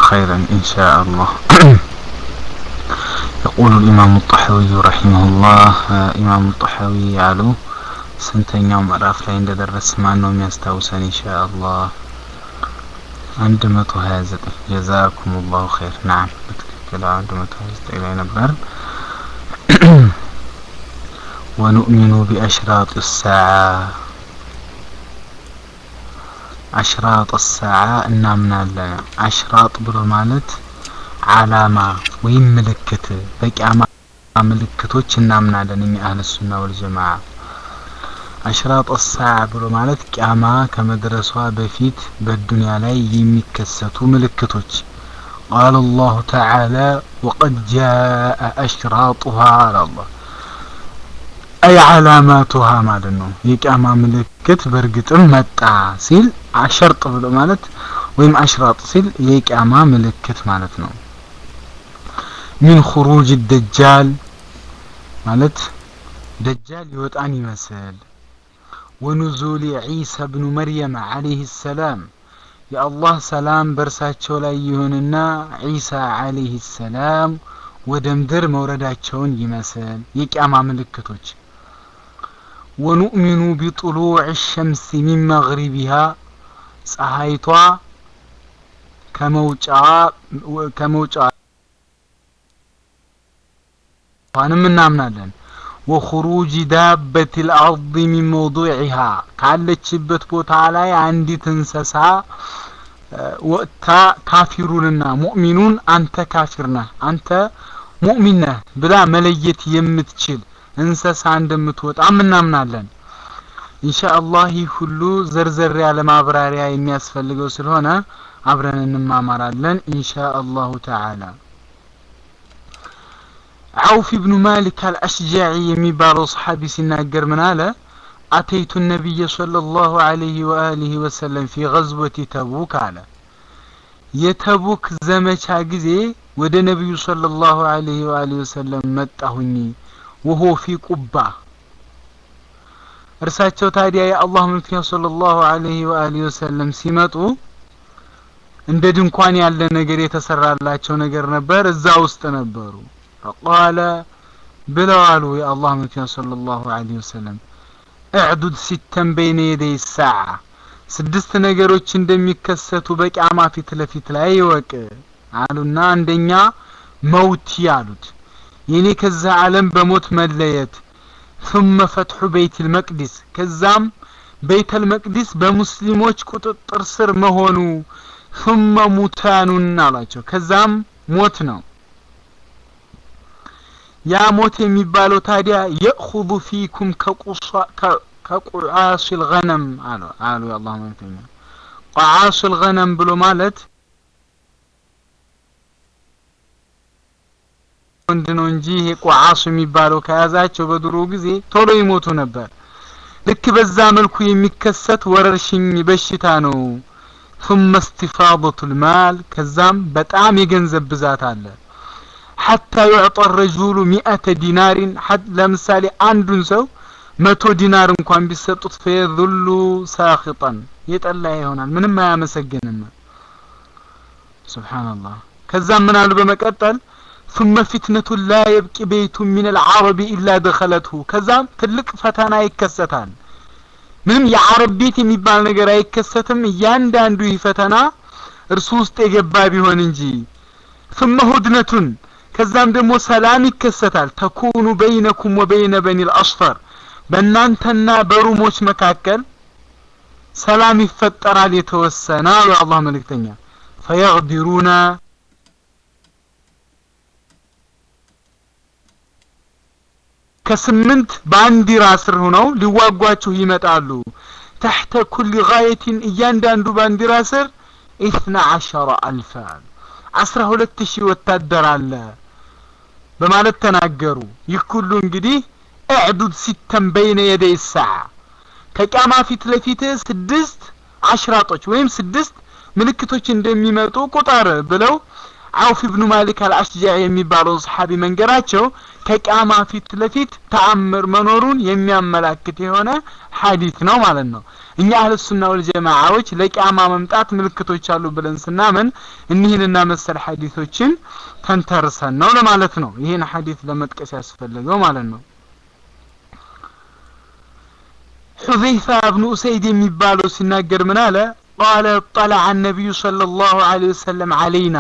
خيرا إن شاء الله يقول الإمام الطحاوي رحمه الله إمام الطحاوي ያሉ ስንተኛው ምዕራፍ ላይ እንደደረስ ማን ነው የሚያስታውሰን ኢንሻአላህ አንድ መቶ ሀያ ዘጠኝ ጀዛኩም ላሁ ኸይር ናም በትክክል አንድ መቶ ሀያ ዘጠኝ ላይ ነበር ወኑእሚኑ ቢአሽራጥ ሳዓ አሽራጥ ሳዓ እናምናለን አሽራጥ ብሎ ማለት አላማ ወይም ምልክት በቂያማ ምልክቶች እናምናለን እኛ አህለ ሱና ወልጀማዓ አሽራጥ ሳዓ ብሎ ማለት ቂያማ ከመድረሷ በፊት በዱንያ ላይ የሚከሰቱ ምልክቶች ቃል አላሁ ተዓላ ወቀድ ጃአ አሽራጡሃ አለ አላህ አይ አላማቱሃ ማለት ነው የቂያማ ምልክት በእርግጥም መጣ ሲል አሸርጥ ብሎ ማለት ወይም አሽራጥ ሲል የቂያማ ምልክት ማለት ነው ሚን ኹሩጅ ደጃል ማለት ደጃል ይወጣን ይመስል ወኑዙል ዒሳ ብኑ መርየም ዓለይህ ሰላም የአላህ ሰላም በእርሳቸው ላይ ይሁንና ዒሳ ዓለይህ ሰላም ወደ ምድር መውረዳቸውን ይመስል የቂያማ ምልክቶች ወኑእሚኑ ቢጥሉዕ ሸምስ ሚን መግሪቢሃ ፀሐይቷ ከመውጫ ከመውጫ ንም እናምናለን ወኹሩጅ ዳበት ልአርድ ሚን መውضዕሃ ካለችበት ቦታ ላይ አንዲት እንሰሳ ወጥታ ካፊሩንና ሙእሚኑን አንተ ካፊር ነህ አንተ ሙእሚን ነህ ብላ መለየት የምትችል እንሰሳ እንደምትወጣም እናምናለን ኢንሻአላህ ይህ ሁሉ ዘርዘር ያለ ማብራሪያ የሚያስፈልገው ስለሆነ አብረን እንማማራለን ኢንሻአላሁ ተዓላ عوف بن مالك الأشجعي የሚባለው صحابي ሲናገር ምን አለ أتيت النبي صلى الله عليه وآله وسلم في غزوة تبوك አለ የተቡክ ዘመቻ ጊዜ ወደ ነቢዩ صلى الله عليه وآله وسلم መጣሁኝ وهو في قبة እርሳቸው ታዲያ የአላህ መልክተኛ ሰለላሁ ዐለይሂ ወአሊሂ ወሰለም ሲመጡ እንደ ድንኳን ያለ ነገር የተሰራላቸው ነገር ነበር እዛ ውስጥ ነበሩ ፈቃለ ብለው አሉ የአላህ መልክተኛ ሰለላሁ ዐለይሂ ወሰለም እዕዱድ ሲተን በይነ የደይ ሰዓ ስድስት ነገሮች እንደሚከሰቱ በቂያማ ፊት ለፊት ላይ ይወቅ አሉና አንደኛ መውቲ አሉት የኔ ከዛ ዓለም በሞት መለየት ثم فتح بيت المقدس ከዛም ቤተ المقدس በሙስሊሞች ቁጥጥር ስር መሆኑ ثم ሙታኑን አላቸው ከዛም ሞት ነው ያ ሞት የሚባለው ታዲያ የእኹዙ ፊኩም ከቁዓስ ልገነም አሉ አሉ የአላህ መልክተኛ ቁዓስ ልገነም ብሎ ማለት ወንድ ነው እንጂ ይሄ ቁዓሱ የሚባለው ከያዛቸው በድሮ ጊዜ ቶሎ ይሞቱ ነበር ልክ በዛ መልኩ የሚከሰት ወረርሽኝ በሽታ ነው ثم استفاضة المال ከዛም በጣም የገንዘብ ብዛት አለ حتى يعطى الرجل مئة دينار ለምሳሌ አንዱን ሰው መቶ ዲናር እንኳን ቢሰጡት ፈየذሉ ሳኺጣን የጠላ ይሆናል ምንም አያመሰግንም ሱብሃንአላህ ከዛም ምን አሉ በመቀጠል ثم فتنة لا يبقي بيت من العرب إلا دخلته ከዛም ትልቅ ፈተና ይከሰታል ምንም የአረብ ቤት የሚባል ነገር አይከሰትም እያንዳንዱ ይህ ፈተና እርሱ ውስጥ የገባ ቢሆን እንጂ ثم هدنة ከዛም ደግሞ ሰላም ይከሰታል ተኩኑ በይነኩም ወበይነ በኒ الأصفر በእናንተና በሩሞች መካከል ሰላም ይፈጠራል የተወሰነ አሉ አላህ መልእክተኛ ፈየግዲሩና ከስምንት ባንዲራ ስር ሆነው ሊዋጓችሁ ይመጣሉ ተሕተ ኩል ጋየትን እያንዳንዱ ባንዲራ ስር ኢትና አሸረ አልፈ አስራ ሁለት ሺህ ወታደር አለ በማለት ተናገሩ ይህ ሁሉ እንግዲህ እዕዱድ ሲተን በይነ የደይ ሰዓ ከቂያማ ፊት ለፊት ስድስት አሽራጦች ወይም ስድስት ምልክቶች እንደሚመጡ ቁጠር ብለው አውፍ ኢብኑ ማሊክ አልአሽጃዒ የሚባለውን ሰሓቢ መንገራቸው ከቂያማ ፊት ለፊት ተአምር መኖሩን የሚያመላክት የሆነ ሐዲት ነው ማለት ነው። እኛ አህለ ሱና ወል ጀማዓዎች ለቂያማ መምጣት ምልክቶች አሉ ብለን ስናምን እኒህንና መሰል ሐዲቶችን ተንተርሰን ነው ለማለት ነው። ይህን ሐዲት ለመጥቀስ ያስፈልገው ማለት ነው። ሑዘይፋ ብኑ ኡሰይድ የሚባለው ሲናገር ምን አለ? ቃለ ጠለዐ ነቢዩ ሰለላሁ ዐለይሂ ወሰለም ዐለይና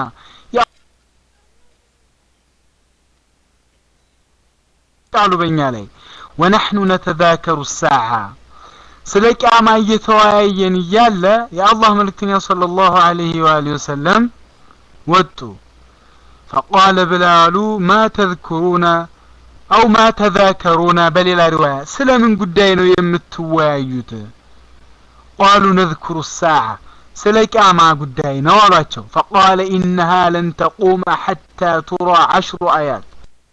ቃሉ በእኛ ላይ ወነሕኑ ነተዛከሩ ሳዓ ስለ ቂያማ እየተወያየን እያለ የአላህ መልእክተኛ ሰለላሁ ዐለይሂ ወአሊሂ ወሰለም ወጡ። ፈቃለ ብላሉ ማ ተዝኩሩነ አው ማ ተዛከሩነ በሌላ ሪዋያ ስለምን ጉዳይ ነው የምትወያዩት? ቃሉ ነዝኩሩ ሳዓ ስለ ቂያማ ጉዳይ ነው አሏቸው። ፈቃለ ኢነሃ ለን ተቁመ ሐታ ቱራ ዐሽሩ አያት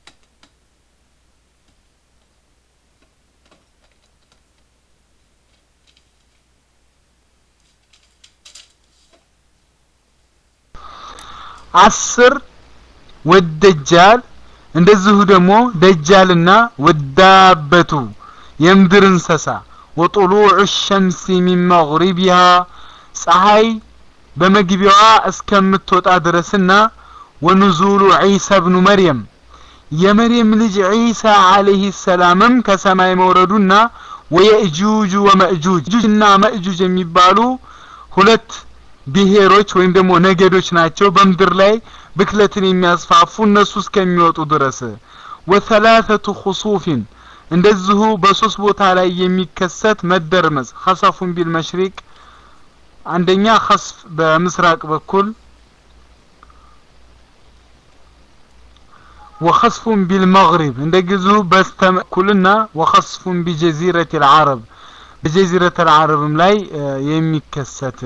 አስር ወደጃል እንደዚሁ ደግሞ ደጃልና ወዳበቱ የምድር እንሰሳ ወጡሉዕ ሸምሲ ሚን መግሪቢሃ ፀሐይ በመግቢያዋ እስከምትወጣ ድረስና ወኑዙሉ ዒሳ ብኑ መርየም የመርየም ልጅ ዒሳ አለይሂ ሰላምም ከሰማይ መውረዱና ወየእጁጅ ወመእጁጅ እና መእጁጅ የሚባሉ ሁለት ብሔሮች ወይም ደግሞ ነገዶች ናቸው በምድር ላይ ብክለትን የሚያስፋፉ እነሱ እስከሚወጡ ድረስ ወተላተቱ ኹሱፊን እንደዚሁ በሶስት ቦታ ላይ የሚከሰት መደርመስ ኸሰፉን ቢል መሽሪቅ አንደኛ ኸስፍ በምስራቅ በኩል ወኸስፉን ቢል መግሪብ እንደዚሁ በስተበኩልና ወኸስፉን ቢጀዚረት አልዓረብ በጀዚረት አልዓረብም ላይ የሚከሰት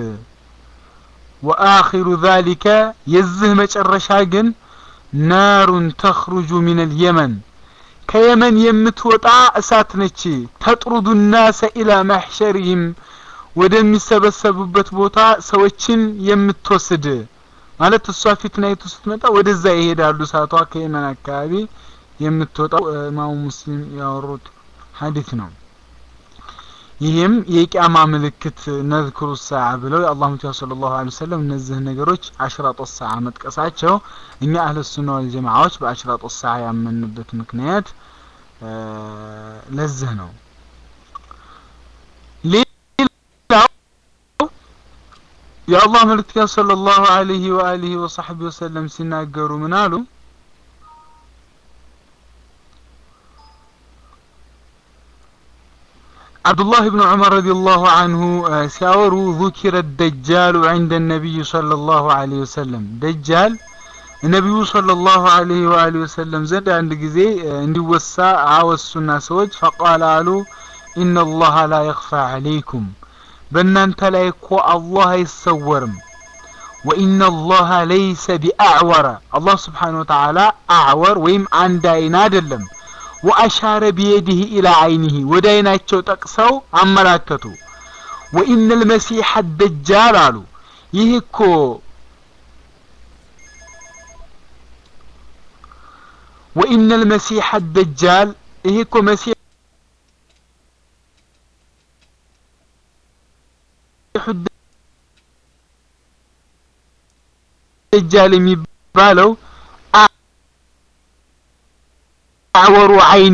ወአኺሩ ዛሊከ የዚህ መጨረሻ ግን ናሩን ተኽሩጁ ሚነል የመን ከየመን የምትወጣ እሳት ነች። ተጥሩዱ ናሰ ኢላ መሕሸሪህም ወደሚሰበሰቡበት ቦታ ሰዎችን የምትወስድ ማለት እሷ ፊትናይቱ ስትመጣ ወደዛ ይሄዳሉ። እሳቷ ከየመን አካባቢ የምትወጣው ኢማሙ ሙስሊም ያወሩት ሐዲስ ነው። ይህም የቂያማ ምልክት ነዝክሩ ሰዓ ብለው የአላህ ሙቲያ ሰለላሁ ዐለይሂ ወሰለም እነዚህ ነገሮች አሽራጦ ሰዓ መጥቀሳቸው እኛ አህለ ሱና ወል ጀማዓዎች በአሽራጦ ሰዓ ያመንበት ምክንያት ለዚህ ነው። ሌላው የአላህ መልእክተኛ ሰለላሁ ዐለይሂ ወአሊሂ ወሰሕቢ ወሰለም ሲናገሩ ምን አሉ? አብዱላህ ብን ዑመር ረዲየላሁ አንሁ ሲያወሩ ذكر الدجال عند النبي صلى الله عليه وسلم ደጃል ነቢዩ ሰለላሁ ዐለይሂ ወአሊሂ ወሰለም ዘንድ አንድ ጊዜ እንዲወሳ አወሱና ሰዎች ፈቃለ አሉ ኢነ አላህ ላ የኽፋ ዐለይኩም በእናንተ ላይ እኮ አላህ አይሰወርም ወኢነ አላህ ለይሰ ቢአዕወረ አላህ ስብሓነ ወተዓላ አዕወር ወይም አንድ አይን አይደለም ወአሻረ ቢየዲህ ኢላ አይኒህ ወደ አይናቸው ጠቅሰው አመላከቱ። ወኢነ ልመሲሐ ደጃል አሉ ይህ እኮ ወኢነ ልመሲሐ ደጃል ይህ እኮ መሲሕ ደጃል የሚባለው አዕወሩ አይን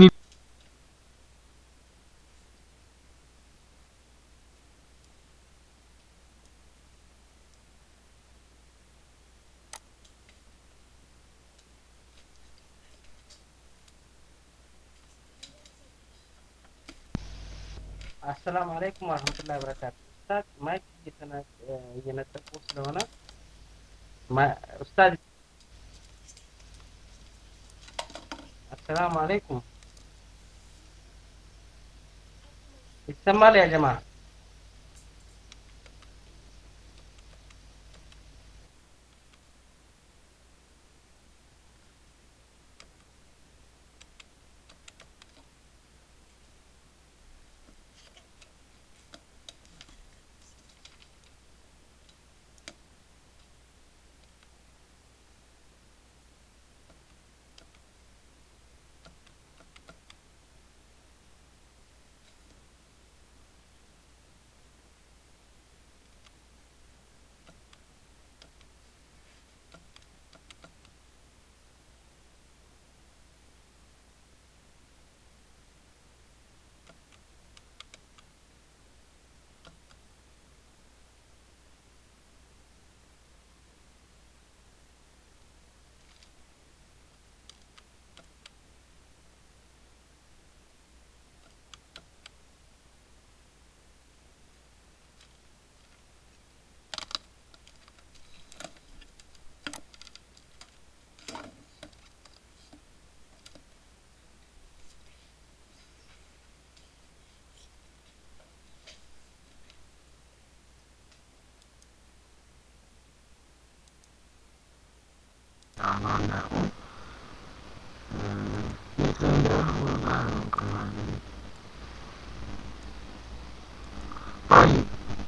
አሰላሙ አለይኩም ወረህመቱላሂ ወበረካቱ። ኡስታዝ ማይክ እየነጠቁ ስለሆነ ኡስታዝ አሰላሙ አለይኩም ይሰማል ያ ጀማ አላህ እንዳልኩ የት ላይ እንዳልኩ አላውቅም ማለት ነው። طيب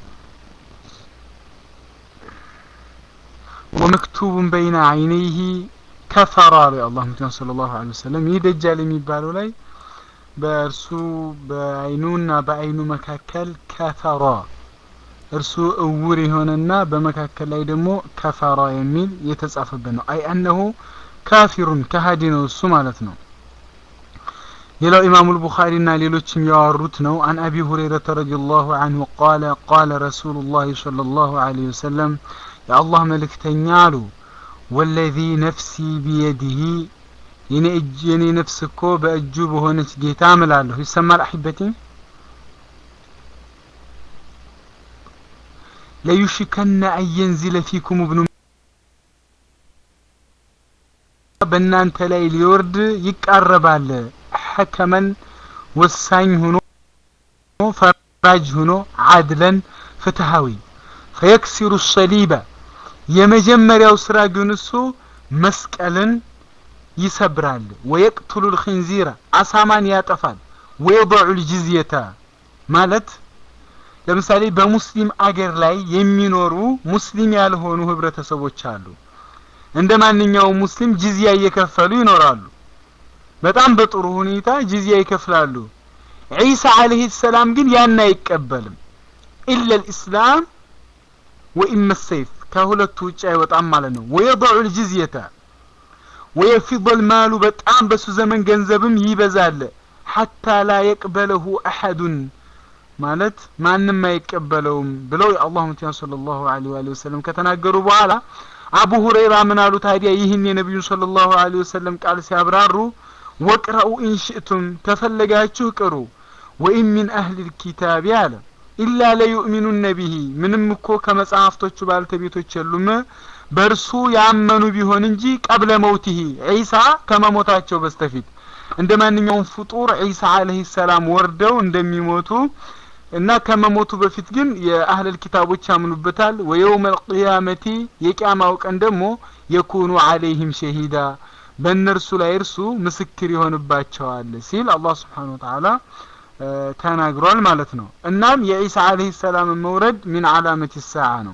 ومكتوب بين عينيه ከፈራ ላይ አላህ ምክንያት ሰለላሁ ዐለይሂ ወሰለም ይህ ደጃል የሚባለው ላይ በእርሱ በአይኑና በአይኑ መካከል ከፈራ እርሱ እውር የሆነና በመካከል ላይ ደግሞ ከፈራ የሚል የተጻፈበት ነው። አይ አነሁ ካፊሩን ከሃዲ ነው እሱ ማለት ነው። ሌላው ኢማሙ ልቡኻሪና ሌሎችም ያወሩት ነው። አን አቢ ሁረይረተ ረዲየላሁ አንሁ ቃለ ቃለ ረሱሉላህ ሰለላሁ ዐለይሂ ወሰለም የአላህ መልእክተኛ አሉ ወለዚ ነፍሲ ቢየዲህ የኔ እጅ የኔ ነፍስ እኮ በእጁ በሆነች ጌታ እምላለሁ። ይሰማል አሒበቲ ለዩሽከነ አየንዚለ ፊኩም እብኑ በእናንተ ላይ ሊወርድ ይቃረባል። ሐከመን ወሳኝ ሆኖ ፈራጅ ሆኖ አድለን ፍትሃዊ ፈየክሲሩ ሰሊበ የመጀመሪያው ስራ ግን እሱ መስቀልን ይሰብራል። ወየቅትሉ ልክንዚረ አሳማን ያጠፋል። ወየضዑ ልጅዝየተ ማለት ለምሳሌ በሙስሊም አገር ላይ የሚኖሩ ሙስሊም ያልሆኑ ህብረተሰቦች አሉ። እንደ ማንኛውም ሙስሊም ጅዝያ እየከፈሉ ይኖራሉ። በጣም በጥሩ ሁኔታ ጅዝያ ይከፍላሉ። ዒሳ አለይሂ ሰላም ግን ያን አይቀበልም። ኢለ ልእስላም ወኢመ ሰይፍ ከሁለቱ ውጭ አይወጣም ማለት ነው። ወየضዑ ልጅዝየተ ወየፊض ልማሉ በጣም በሱ ዘመን ገንዘብም ይበዛል። ሐታ ላ የቅበለሁ አሐዱን ማለት ማንም አይቀበለውም ብለው የአላህ መልእክተኛ ሰለላሁ ዐለይሂ ወአሊሂ ወሰለም ከተናገሩ በኋላ አቡ ሁረይራ ምን አሉ ታዲያ ይህን የነቢዩን ሰለላሁ ዐለይሂ ወሰለም ቃል ሲያብራሩ ወቅረኡ ኢንሽእቱም ከፈለጋችሁ ቅሩ ወኢን ሚን አህሊል ኪታቢ አለ ኢላ ለዩእሚኑነ ቢሂ ምንም እኮ ከመጽሐፍቶቹ ባልተቤቶች የሉም በእርሱ ያመኑ ቢሆን እንጂ ቀብለ መውቲሂ ዒሳ ከመሞታቸው በስተፊት እንደ ማንኛውም ፍጡር ዒሳ አለይሂ ሰላም ወርደው እንደሚሞቱ እና ከመሞቱ በፊት ግን የአህለል ኪታቦች ያምኑበታል። ወየውም አልቅያመቲ የቂያማው ቀን ደግሞ የኩኑ አለይህም ሸሂዳ በእነርሱ ላይ እርሱ ምስክር ይሆንባቸዋል ሲል አላህ ስብሓነሁ ወተዓላ ተናግሯል ማለት ነው። እናም የዒሳ አለይሂ ሰላም መውረድ ሚን አላመት ሰዓ ነው።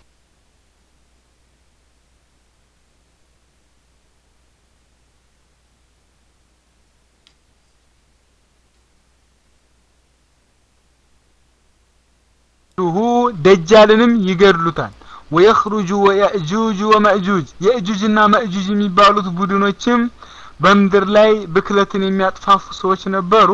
ሁ ደጃልንም ይገድሉታል። ወየኽሩጁ ወየእጁጅ ወመእጁጅ የእጁጅና መእጁጅ የሚባሉት ቡድኖችም በምድር ላይ ብክለትን የሚያጥፋፉ ሰዎች ነበሩ።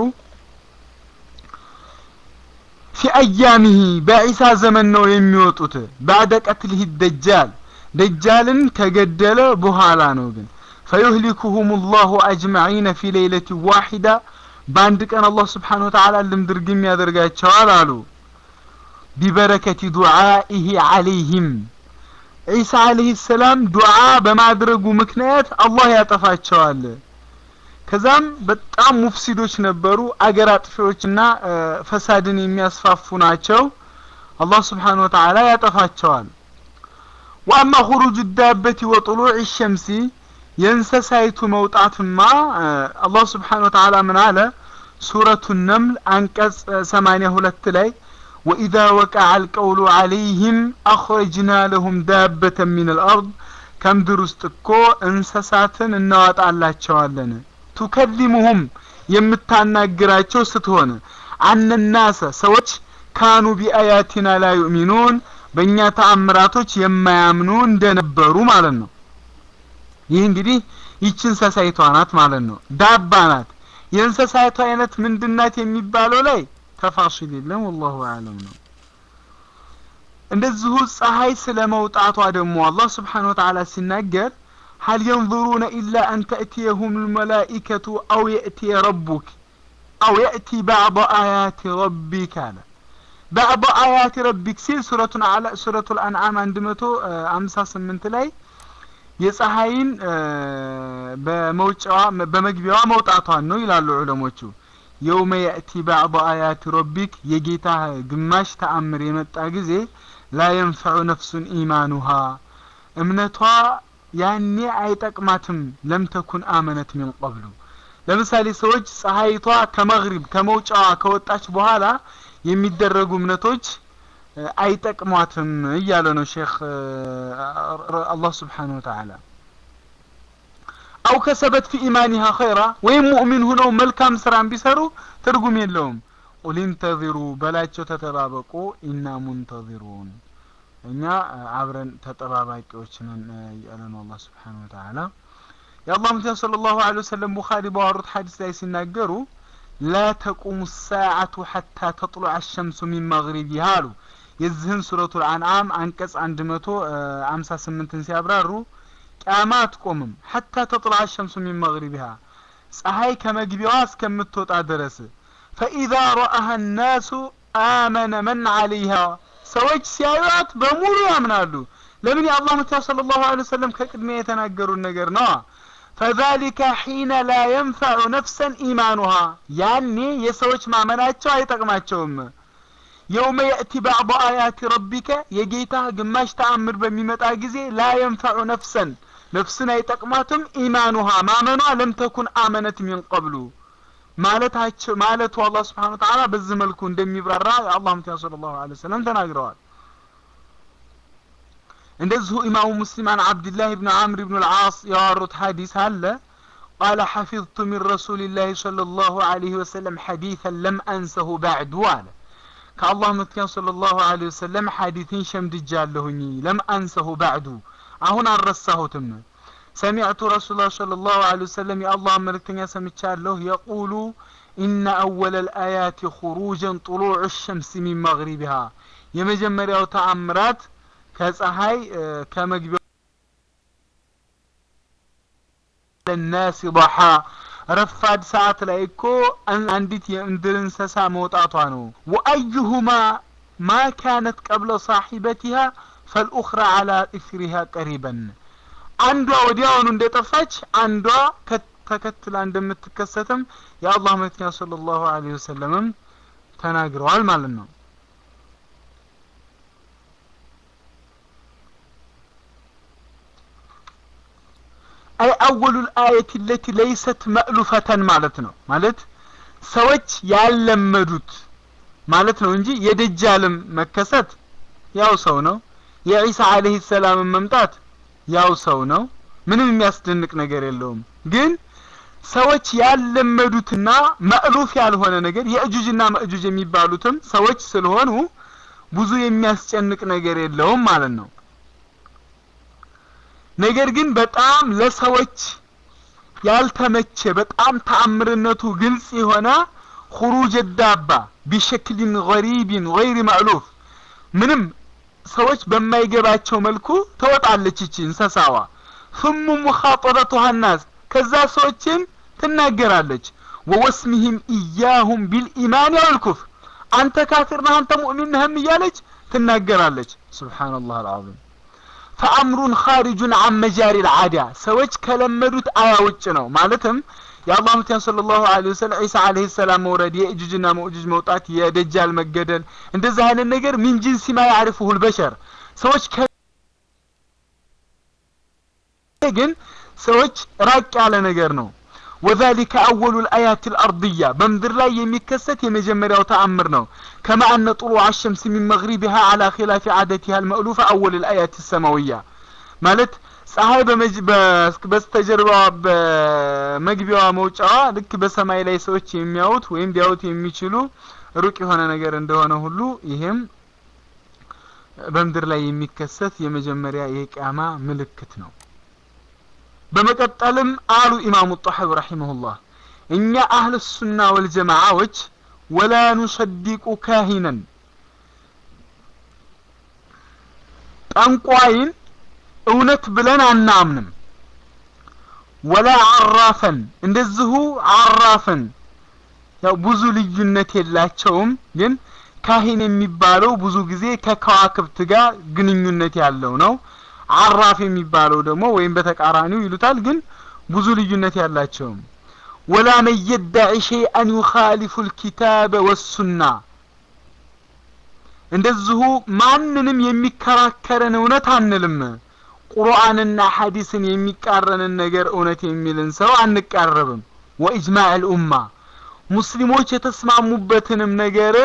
ፊ አያሚሂ በዒሳ ዘመን ነው የሚወጡት። ባዕደ ቀትልህ ደጃል ደጃልን ከገደለ በኋላ ነው ግን ፈዩህሊኩሁም ላሁ አጅመዒነ ፊ ሌይለት ዋሒዳ በአንድ ቀን አላህ ስብሓነሁ ወተዓላ ልምድርግም ያደርጋቸዋል አሉ። ቢበረከቲ ዱዓኢህ አለይህም ዒሳ አለይሂ ሰላም ዱዓ በማድረጉ ምክንያት አላህ ያጠፋቸዋል። ከዛም በጣም ሙፍሲዶች ነበሩ፣ አገር አጥፊዎችና ፈሳድን የሚያስፋፉ ናቸው። አላህ ስብሓነሁ ወተዓላ ያጠፋቸዋል። ወአማ ኹሩጁ ዳበቲ ወጥሉዕ ሸምሲ የእንሰሳይቱ መውጣትማ አላህ ስብሓነሁ ወተዓላ ምን አለ? ሱረቱ ነምል አንቀጽ ሰማንያ ሁለት ላይ ወኢዛ ወቀዐ አልቀውሉ ዐለይህም አኽረጅና ለሁም ዳበተን ሚን አልአርድ ከምድር ውስጥ እኮ እንስሳትን እናወጣላቸዋለን ቱከሊሙሁም የምታናግራቸው ስትሆን አነናሰ ሰዎች ካኑ ቢአያቲና ላ ዩእሚኑን በእኛ ተአምራቶች የማያምኑ እንደነበሩ ማለት ነው። ይህ እንግዲህ ይቺ እንስሳይቷ ናት ማለት ነው። ዳባ ናት። የእንስሳይቷ አይነት ምንድናት የሚባለው ላይ ተፋሲል የለም። ወላሁ አለም ነው። እንደዚሁ ፀሐይ ስለ መውጣቷ ደግሞ አላህ ስብሓነሁ ወተዓላ ሲናገር ሀል የንظሩነ ኢላ አን ተእትየሁም ልመላኢከቱ አው የእትየ ረቡክ አው የእቲ ባዕض አያት ረቢክ አለ። ባዕض አያት ረቢክ ሲል ሱረቱን አላ ሱረቱል አንዓም አንድ መቶ አምሳ ስምንት ላይ የፀሐይን በመውጫዋ በመግቢያዋ መውጣቷን ነው ይላሉ ዑለሞቹ። የውመ የእቲ ባዕض አያት ረቢክ የጌታ ግማሽ ተአምር የመጣ ጊዜ ላ የንፈዑ ነፍሱን ኢማኑሃ እምነቷ ያኔ አይጠቅማትም ለም ተኩን አመነት ሚን ቀብሉ ለምሳሌ ሰዎች ፀሐይቷ ከመግሪብ ከመውጫዋ ከወጣች በኋላ የሚደረጉ እምነቶች አይጠቅሟትም እያለ ነው ሼክ አላህ ስብሓነሁ ወተዓላ አው ከሰበት ፊ ኢማኒሃ ኸይራ ወይም ሙእሚን ሁነው መልካም ስራን ቢሰሩ ትርጉም የለውም ቁል ኢንተዚሩ በላቸው ተጠባበቁ ኢና ሙንተዚሩን እኛ አብረን ተጠባባቂዎች ነን እያለ ነው አላህ ስብሓነሁ ወተዓላ የአላህ መልክተኛ ሰለላሁ ዐለይሂ ወሰለም ቡኻሪ ባወሩት ሐዲስ ላይ ሲናገሩ ላ ተቁሙ ሰዓቱ ሐታ ተጥሉዐ አሸምሱ ሚን መግሪቢሃ አሉ የዚህን ሱረቱል አንዓም አንቀጽ አንድ መቶ አምሳ ስምንትን ሲያብራሩ ቅያማ አትቆምም ሐታ ተጥሉዐ አሸምሱ ሚን መግሪቢሃ ፀሐይ ከመግቢያዋ እስከምትወጣ ድረስ ፈኢዛ ረአሃ ናሱ አመነ መን ዐለይሃ ሰዎች ሲያዩት በሙሉ ያምናሉ ለምን የአላህ መልክተኛ ሰለላሁ ዐለይሂ ወሰለም ከቅድሚያ የተናገሩን ነገር ነዋ ፈዛሊከ ሒነ ላ የንፈዑ ነፍሰን ኢማኑሃ ያኔ የሰዎች ማመናቸው አይጠቅማቸውም የውመ የእቲ ባዕض አያት ረቢከ የጌታ ግማሽ ተአምር በሚመጣ ጊዜ ላ የንፈዑ ነፍሰን ነፍስን አይጠቅማትም ኢማኑሃ ማመኗ ለም ተኩን አመነት ሚን ቀብሉ ማለታቸው ማለቱ አላህ ስብሓን ወተዓላ በዚህ መልኩ እንደሚብራራ የአላህ መልክተኛ ሰለላሁ ዐለይሂ ወሰለም ተናግረዋል እንደዚሁ ኢማሙ ሙስሊም አን ዓብድላህ ብን ዓምር ብን ልዓስ ያዋሩት ሐዲስ አለ ቃለ ሐፊظቱ ሚን ረሱልላህ ሰለላሁ ዐለይሂ ወሰለም ሐዲثን ለም አንሰሁ ባዕዱ አለ ከአላህ መልክተኛ ሰለላሁ ዐለይሂ ወሰለም ሐዲትን ሸምድጃለሁኝ ለም አንሰሁ ባዕዱ አሁን አልረሳሁትም ሰሚዕቱ ረሱላ ሰለላሁ ዐለይሂ ወሰለም የአላህ መልእክተኛ ሰምቻለሁ የቁሉ ኢነ አወለ ልአያት ኹሩጀን ጥሉዕ ሸምስ ሚን መግሪቢሃ የመጀመሪያው ተአምራት ከፀሐይ ከመግቢያ ለናስ ضحى ረፋድ ሰዓት ላይ እኮ አንዲት የምድር እንስሳ መውጣቷ ነው ወአዩሁማ ማ ካነት ቀብለ ሳሒበቲሃ ፈልኡኽራ አላ ኢፍሪሃ ቀሪበን አንዷ ወዲያውኑ እንደጠፋች አንዷ ተከትላ እንደምትከሰትም የአላህ መልክተኛ ሰለላሁ ዐለይሂ ወሰለምም ተናግረዋል ማለት ነው አይ አወሉ ልአየት ለቲ ለይሰት መእሉፈተን ማለት ነው ማለት ሰዎች ያለመዱት ማለት ነው እንጂ የደጃልም መከሰት ያው ሰው ነው የዒሳ አለህ ሰላምን መምጣት ያው ሰው ነው ምንም የሚያስደንቅ ነገር የለውም ግን ሰዎች ያለመዱትና መእሉፍ ያልሆነ ነገር የእጁጅና መእጁጅ የሚባሉትም ሰዎች ስለሆኑ ብዙ የሚያስጨንቅ ነገር የለውም ማለት ነው ነገር ግን በጣም ለሰዎች ያልተመቸ በጣም ተአምርነቱ ግልጽ የሆነ خروج الدابة بشكل غريب غير مألوف ምንም ሰዎች በማይገባቸው መልኩ ተወጣለች እቺ እንስሳዋ ثم مخاطبتها الناس ከዛ ሰዎችን ትናገራለች ወወስሚህም ኢያሁም ቢልኢማን ወልኩፍር አንተ ካፊር ነህ አንተ ሙእሚን ነህም እያለች ትናገራለች ሱብሓነላህ አልዓዚም ፈአምሩን ኻሪጁን አን መጃሪ ልዓዳ ሰዎች ከለመዱት አያ ውጭ ነው ማለትም የአላህ መልክተኛ ሰለላሁ ዐለይሂ ወሰለም ዒሳ ዐለይሂ ሰላም መውረድ የእጁጅና መእጁጅ መውጣት የደጃል መገደል እንደዚህ አይነት ነገር ሚን ጂንሲ ማ ያዕሪፉሁ ልበሸር ሰዎች ግን ሰዎች ራቅ ያለ ነገር ነው وذلك أول الآيات الأرضية بمدر لا يمكست يمجمريا وتأمر نو كما أن طلوع الشمس من مغربها على خلاف عادتها المألوفة أول الآيات السماوية مالت ፀሐይ በስተጀርባ በመግቢያዋ መውጫዋ ልክ በሰማይ ላይ ሰዎች የሚያዩት ወይም ሊያዩት የሚችሉ ሩቅ የሆነ ነገር እንደሆነ ሁሉ ይህም በምድር ላይ የሚከሰት የመጀመሪያ የቅያማ ምልክት ነው በመቀጠልም አሉ ኢማሙ ጣሐዊ ረሒመሁላህ እኛ አህል ሱና ወልጀማዓዎች ወላ ኑሰዲቁ ካሂነን ጠንቋይን እውነት ብለን አናምንም ወላ አራፈን እንደዚሁ አራፍን ያው ብዙ ልዩነት የላቸውም ግን ካሂን የሚባለው ብዙ ጊዜ ከከዋክብት ጋር ግንኙነት ያለው ነው አራፍ የሚባለው ደግሞ ወይም በተቃራኒው ይሉታል ግን ብዙ ልዩነት ያላቸውም ወላ መን የዳዒ ሸይአን ዩኻሊፉ ልኪታበ ወሱና እንደዚሁ ማንንም የሚከራከረን እውነት አንልም ቁርአንና ሐዲስን የሚቃረንን ነገር እውነት የሚልን ሰው አንቃረብም ወኢጅማዕ ልኡማ ሙስሊሞች የተስማሙበትንም ነገር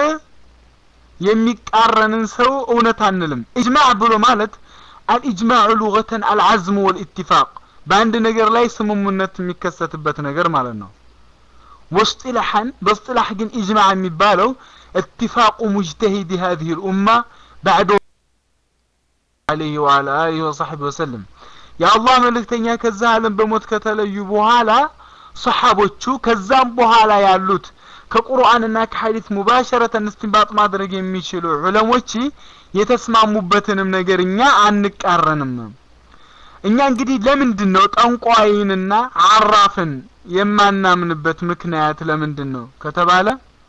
የሚቃረንን ሰው እውነት አንልም ኢጅማዕ ብሎ ማለት አልኢጅማዑ ሉገተን አልዓዝሙ ወልኢትፋቅ በአንድ ነገር ላይ ስምሙነት የሚከሰትበት ነገር ማለት ነው ወስጢላሐን በስጢላሕ ግን ኢጅማዕ የሚባለው اتفاق مجتهد هذه الأمة بعد عليه وعلى آله وصحبه وسلم يا الله ملكتኛ ከዛ ዓለም በሞት ከተለዩ በኋላ ሰሓቦቹ ከዛም በኋላ ያሉት ከቁርአንና ከሐዲስ ሙባሸረተን እስቲንባጥ ማድረግ የሚችሉ ዑለሞች የተስማሙበትንም ነገር እኛ አንቃረንም እኛ እንግዲህ ለምንድን ነው ጠንቋይንና አራፍን የማናምንበት ምክንያት ለምንድን ነው ከተባለ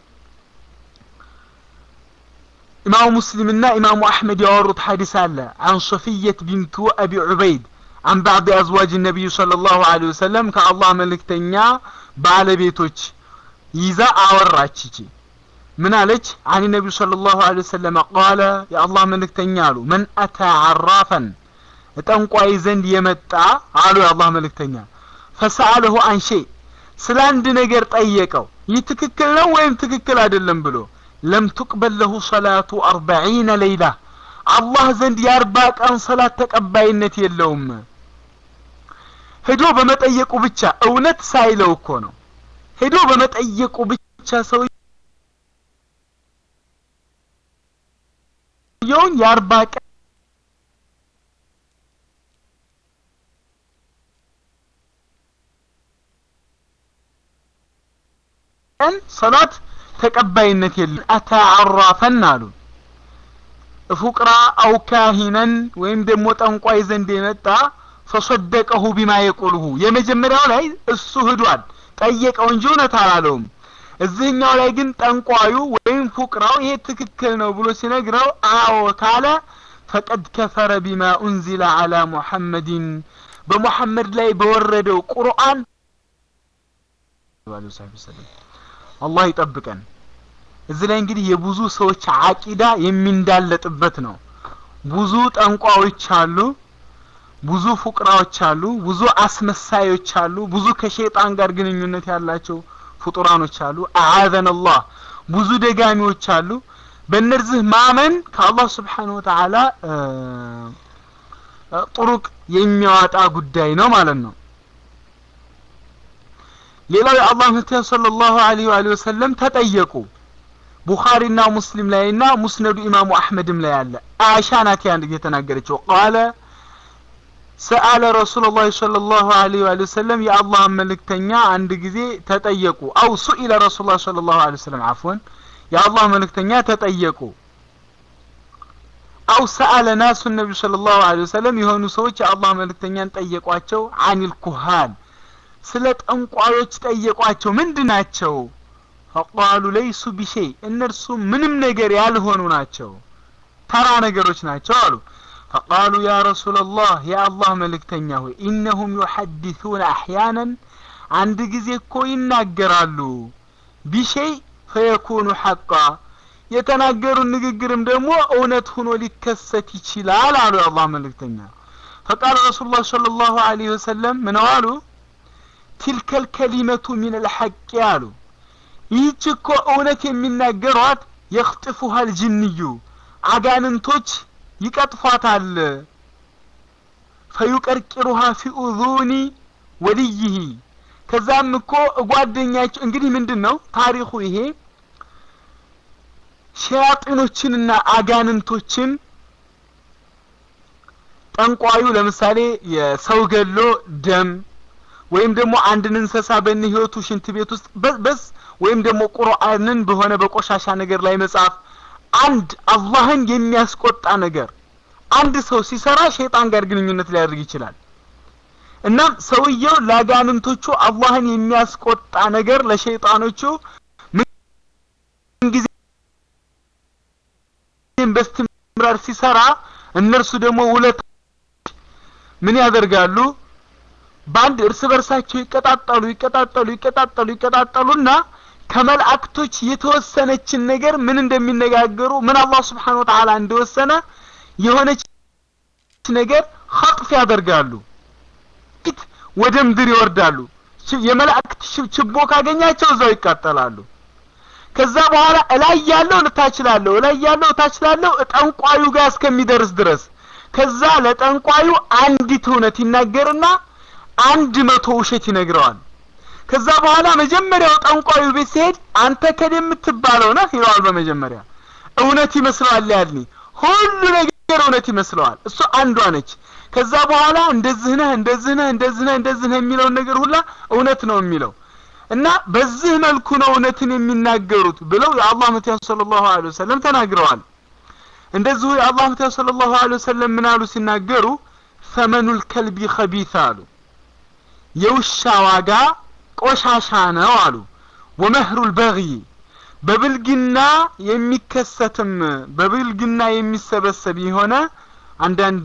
ኢማሙ ሙስሊምና ኢማሙ አሕመድ ያወሩት ሐዲስ አለ አን ሶፊየት ቢንቱ አቢ ዑበይድ አን ባዕድ አዝዋጅ ነቢዩ صلى الله عليه وسلم ከአላህ መልእክተኛ ባለቤቶች ይዛ አወራች ይቺ ምን አለች አን ነቢዩ صلى الله عليه وسلم قال የአላህ መልእክተኛ አሉ መን አታ ዓራፈን ጠንቋይ ዘንድ የመጣ አሉ የአላህ መልእክተኛ ፈሰአለሁ አን ሸይ ስለ አንድ ነገር ጠየቀው ይህ ትክክል ነው ወይም ትክክል አይደለም ብሎ ለም ትቅበል ለሁ ሰላቱ አርበዒነ ሌይላ አላህ ዘንድ የአርባ ቀን ሰላት ተቀባይነት የለውም ሄዶ በመጠየቁ ብቻ እውነት ሳይለው እኮ ነው ሄዶ በመጠየቁ ብቻ ሰውየውን የአርባ ቀን ቀን ሰላት ተቀባይነት የለም አተዓራፈን አሉ ፉቅራ አው ካሂነን ወይም ደግሞ ጠንቋይ ዘንድ የመጣ ፈሰደቀሁ ቢማ የቁልሁ የመጀመሪያው ላይ እሱ ህዷል ጠየቀው እንጂ እውነት አላለውም እዚህኛው ላይ ግን ጠንቋዩ ወይም ፉቅራው ይሄ ትክክል ነው ብሎ ሲነግረው አዎ ካለ ፈቀድ ከፈረ ቢማ ኡንዚለ አላ ሙሐመድን በሙሐመድ ላይ በወረደው ቁርአን አላህ ይጠብቀን እዚህ ላይ እንግዲህ የብዙ ሰዎች አቂዳ የሚንዳለጥበት ነው ብዙ ጠንቋዎች አሉ ብዙ ፉቅራዎች አሉ ብዙ አስመሳዮች አሉ ብዙ ከሸይጣን ጋር ግንኙነት ያላቸው ፍጡራኖች አሉ አዓዘን አላህ ብዙ ደጋሚዎች አሉ በእነዚህ ማመን ከአላህ ስብሓንሁ ወተዓላ ጥሩቅ የሚያወጣ ጉዳይ ነው ማለት ነው ሌላው የአላህ መልክተኛ ሰለላሁ ዐለይሂ ወአሊሂ ወሰለም ተጠየቁ ቡኻሪና ሙስሊም ላይና ሙስነዱ ኢማሙ አሕመድም ላይ አለ አይሻ ናት ያን የተናገረችው ቃለ ሰአለ ረሱሉላህ ሰለላሁ ዐለይሂ ወአሊሂ ወሰለም የአላህ መልእክተኛ አንድ ጊዜ ተጠየቁ አው ሱኢለ ረሱሉላህ ሰለላሁ ዐለይሂ ወሰለም አፍወን የአላህ መልእክተኛ ተጠየቁ አው ሰአለ ናሱ ነቢዩ ሰለላሁ ዐለይሂ ወሰለም የሆኑ ሰዎች የአላህ መልእክተኛን ጠየቋቸው አኒል ኩሃን ስለ ጠንቋዮች ጠየቋቸው ምንድን ናቸው ፈቃሉ ለይሱ ቢሸይ እነርሱ ምንም ነገር ያልሆኑ ናቸው ተራ ነገሮች ናቸው አሉ ፈቃሉ ያ ረሱላላህ የአላህ መልእክተኛ ሆይ ኢነሁም ዩሐዲሱነ አሕያናን አንድ ጊዜ እኮ ይናገራሉ ቢሸይ ፈየኩኑ ሐቃ የተናገሩን ንግግርም ደግሞ እውነት ሆኖ ሊከሰት ይችላል አሉ የአላህ መልእክተኛ ፈቃል ረሱሉላህ ሰለላሁ ዐለይሂ ወሰለም ምን አሉ ቲልከል ከሊመቱ ሚን አልሐቅ አሉ ይህች እኮ እውነት የሚናገሯት የኽጥፉሃል ጅንዩ አጋንንቶች ይቀጥፏታል ፈዩቀርቂሩሃ ፊ ኡዙኒ ወልይህ ከዛም እኮ ጓደኛቸው እንግዲህ ምንድን ነው ታሪኩ ይሄ ሸያጢኖችንና አጋንንቶችን ጠንቋዩ ለምሳሌ የሰው ገሎ ደም ወይም ደግሞ አንድን እንስሳ በእነ ህይወቱ ሽንት ቤት ውስጥ በስ ወይም ደግሞ ቁርአንን በሆነ በቆሻሻ ነገር ላይ መጻፍ አንድ አላህን የሚያስቆጣ ነገር አንድ ሰው ሲሰራ ሸይጣን ጋር ግንኙነት ሊያደርግ ይችላል እናም ሰውየው ለአጋንንቶቹ አላህን የሚያስቆጣ ነገር ለሸይጣኖቹ ምንጊዜ በስትምራር ሲሰራ እነርሱ ደግሞ ውለት ምን ያደርጋሉ በአንድ እርስ በርሳቸው ይቀጣጠሉ ይቀጣጠሉ ይቀጣጠሉ ይቀጣጠሉና ከመላእክቶች የተወሰነችን ነገር ምን እንደሚነጋገሩ ምን አላህ ስብሓን ወተዓላ እንደወሰነ የሆነች ነገር ኸጥፍ ያደርጋሉ ፊት ወደ ምድር ይወርዳሉ የመላእክት ችቦ ካገኛቸው እዛው ይቃጠላሉ ከዛ በኋላ እላይ ያለው ልታች ላለው እላይ ያለው ታች ላለው ጠንቋዩ ጋር እስከሚደርስ ድረስ ከዛ ለጠንቋዩ አንዲት እውነት ይናገርና አንድ መቶ ውሸት ይነግረዋል ከዛ በኋላ መጀመሪያው ጠንቋዩ ቤት ሲሄድ አንተ ከደ የምትባለው ነህ ይለዋል በመጀመሪያ እውነት ይመስለዋል ያልኒ ሁሉ ነገር እውነት ይመስለዋል እሱ አንዷ ነች ከዛ በኋላ እንደዚህ ነህ እንደዚህ ነህ እንደዚህ ነህ እንደዚህ ነህ የሚለውን ነገር ሁላ እውነት ነው የሚለው እና በዚህ መልኩ ነው እውነትን የሚናገሩት ብለው የአላህ መቲያ ሰለላሁ ዐለይሂ ወሰለም ተናግረዋል እንደዚሁ የአላህ መቲያ ሰለላሁ ዐለይሂ ወሰለም ምን አሉ ሲናገሩ ሰመኑል ከልቢ ኸቢት አሉ የውሻ ዋጋ ቆሻሻ ነው አሉ ወመህሩል በግይ በብልግና የሚከሰትም በብልግና የሚሰበሰብ የሆነ አንዳንድ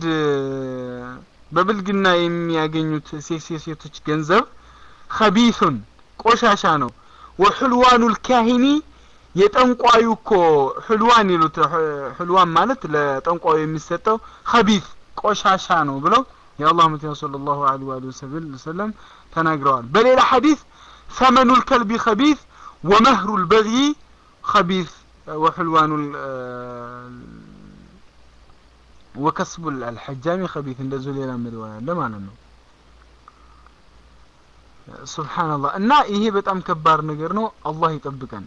በብልግና የሚያገኙት ሴቶች ገንዘብ ኸቢሱን ቆሻሻ ነው ወሕልዋኑል ካሂኒ የጠንቋዩ እኮ ሕልዋን ይሉት ሕልዋን ማለት ለጠንቋዩ የሚሰጠው ኸቢስ ቆሻሻ ነው ብለው የአላህ መቲያ ሰለላሁ ዐለይሂ ወሰለም ተናግረዋል በሌላ ሐዲስ ሰመኑል ከልቢ ኸቢስ ወመህሩል በግይ ኸቢስ ወሕልዋኑል ወከስቡል አልሐጃሚ ኸቢስ እንደዚሁ ሌላ ሪዋያ አለ ማለት ነው ሱብሓንላህ እና ይሄ በጣም ከባድ ነገር ነው አላህ ይጠብቀን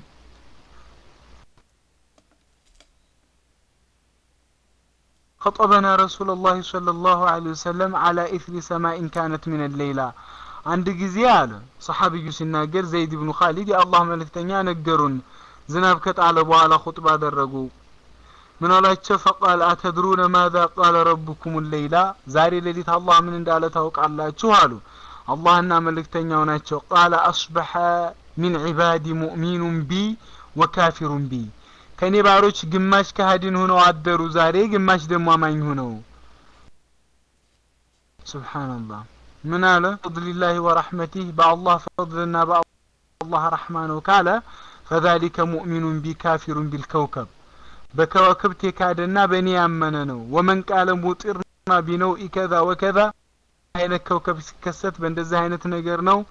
خطبنا رسول الله صلى الله عليه وسلم على إثر سماء كانت من الليلة አንድ ጊዜ አለ ሰሓቢዩ ሲናገር ዘይድ ብኑ ካሊድ የአላህ መልእክተኛ ነገሩን ዝናብ ከጣለ በኋላ ኹጥባ አደረጉ ምን አላቸው ፈቃል አተድሩነ ማዛ ቃለ ረቡኩም ሌይላ ዛሬ ሌሊት አላህ ምን እንዳለ ታውቃላችሁ አሉ አላህና መልእክተኛው ናቸው ቃለ አስበሐ ሚን ዒባዲ ሙእሚኑን ቢ ወካፊሩን ቢ ከእኔ ባሮች ግማሽ ካህዲን ሆነው አደሩ ዛሬ ግማሽ ደግሞ አማኝ ሆነው ስብሓንላህ ምን አለ ፈضልላህ ወረሕመቲህ በአላህ ፈضልና በአላህ ረሕማ ነው ካለ ፈዛሊከ ሙእሚኑን ቢ ካፊሩን ቢልከውከብ በከዋክብት የካደና በእኔ ያመነ ነው ወመን ቃለ ሙጢርና ቢነውኢ ከዛ ወከዛ አይነት ከውከብ ሲከሰት በእንደዚህ አይነት ነገር ነው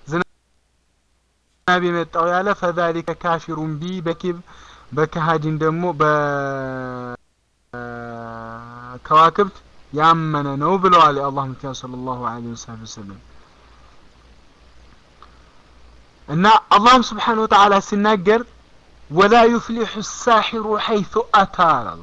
ዝናብ የመጣው ያለ ፈዛሊከ ካፊሩን ቢ በኪብ በከሃዲን ደግሞ በከዋክብት ያመነ ነው ብለዋል የአላህ መልክተኛ ሰለላሁ ዐለይሂ ወሰለም እና አላህም ስብሓን ወተዓላ ሲናገር ወላ ዩፍሊሑ ሳሒሩ ሐይቱ አታ አላለ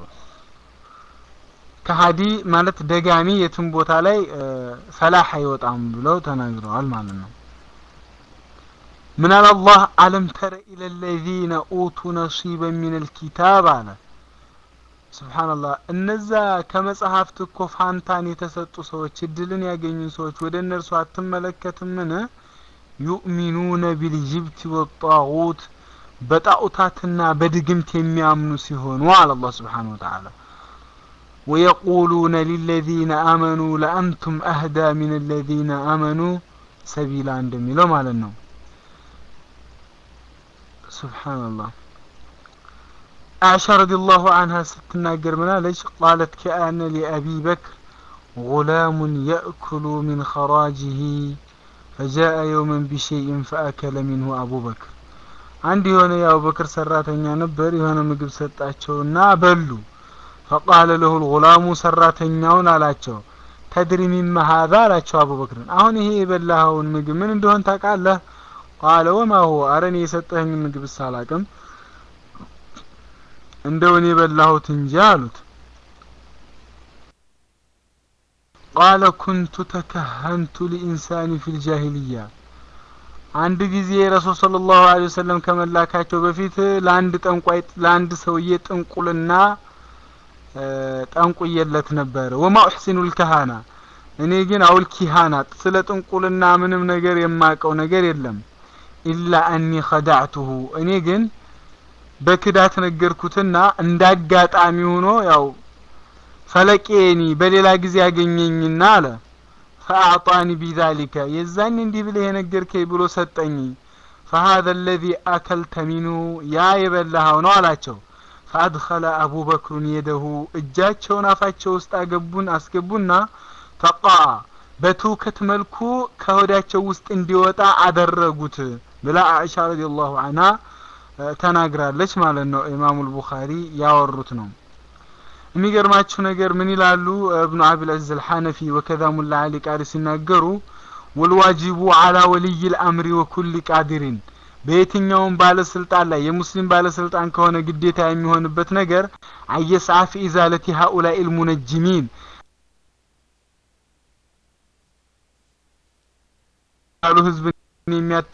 ከሀዲ ማለት ደጋሚ የትም ቦታ ላይ ፈላህ አይወጣም ብለው ተናግረዋል ማለት ነው ምን አለ አላህ አለም ተረ ኢለ ለዚነ ኡቱ ነሲበ ሚን ልኪታብ አለ ስብሓንላህ እነዛ ከመጽሐፍት እኮ ፋንታን የተሰጡ ሰዎች እድልን ያገኙ ሰዎች ወደ እነርሱ አትመለከትምን ዩእሚኑነ ቢልጅብት ወጣጉት በጣዖታትና በድግምት የሚያምኑ ሲሆኑ አለ አላህ ስብሓን ወተዓላ ويقولون للذين آمنوا لأنتم أهدى من الذين آمنوا سبيلا እንደሚለው ማለት ነው سبحان الله عائشة رضي الله عنها ستناقر منالج قالت كأن لأبي بكر غلام يأكل من خراجه فجاء يوما بشيء فأكل منه أبو بكر عندي هنا يا أبو بكر سراتኛ ነበር የሆነ ምግብ ሰጣቸውና በሉ ፈቃለ ለሁ ልጉላሙ ሰራተኛውን አላቸው ተድሪ ሚማ ሀዛ አላቸው አቡበክርን አሁን ይሄ የበላኸውን ምግብ ምን እንደሆን ታውቃለህ ቃለ ወማ ሁወ አረን የሰጠኸኝ ምግብ ሳላቅም እንደውን የበላሁት እንጂ አሉት ቃለ ኩንቱ ተከሀንቱ ሊኢንሳኒ ፊ ልጃሂልያ አንድ ጊዜ ረሱል ስለ ላሁ ለ ወሰለም ከመላካቸው በፊት ለአንድ ጠንቋይ ለአንድ ሰውዬ ጥንቁልና ጠንቁየለት ነበረ ወማ ኡሕሲኑ ልከሃና እኔ ግን አውል ኪሃናት ስለ ጥንቁልና ምንም ነገር የማቀው ነገር የለም ኢላ አኒ ኸዳዕቱሁ እኔ ግን በክዳት ነገርኩትና እንዳጋጣሚ ሆኖ ያው ፈለቄኒ በሌላ ጊዜ ያገኘኝና አለ ፈአዕጣኒ ቢዛሊከ የዛን እንዲህ ብለህ የነገርከኝ ብሎ ሰጠኝ ፈሀذا الذي አከልተ ሚንሁ ያ የበላኸው ነው አላቸው ፈአድኸለ አቡበክሩን የደሁ እጃቸውን አፋቸው ውስጥ አገቡን አስገቡና ፈቃ በትውከት መልኩ ከሆዳቸው ውስጥ እንዲወጣ አደረጉት ብላ አኢሻ ረዲየላሁ ዐንሃ ተናግራለች ማለት ነው። ኢማሙል ቡኻሪ ያወሩት ነው። የሚገርማችሁ ነገር ምን ይላሉ እብኑ አቢል ዐዚዝ አልሐነፊ ወከዛ ሙላ አሊ ቃሪ ሲናገሩ ወልዋጂቡ አላ ወልይ ልአምሪ ወኩል ቃዲሪን በየትኛውም ባለስልጣን ላይ የሙስሊም ባለስልጣን ከሆነ ግዴታ የሚሆንበት ነገር አየስዓ ፊ ኢዛለቲ ሃኡላኢ ልሙነጅሚን ያሉ ህዝብን የሚያት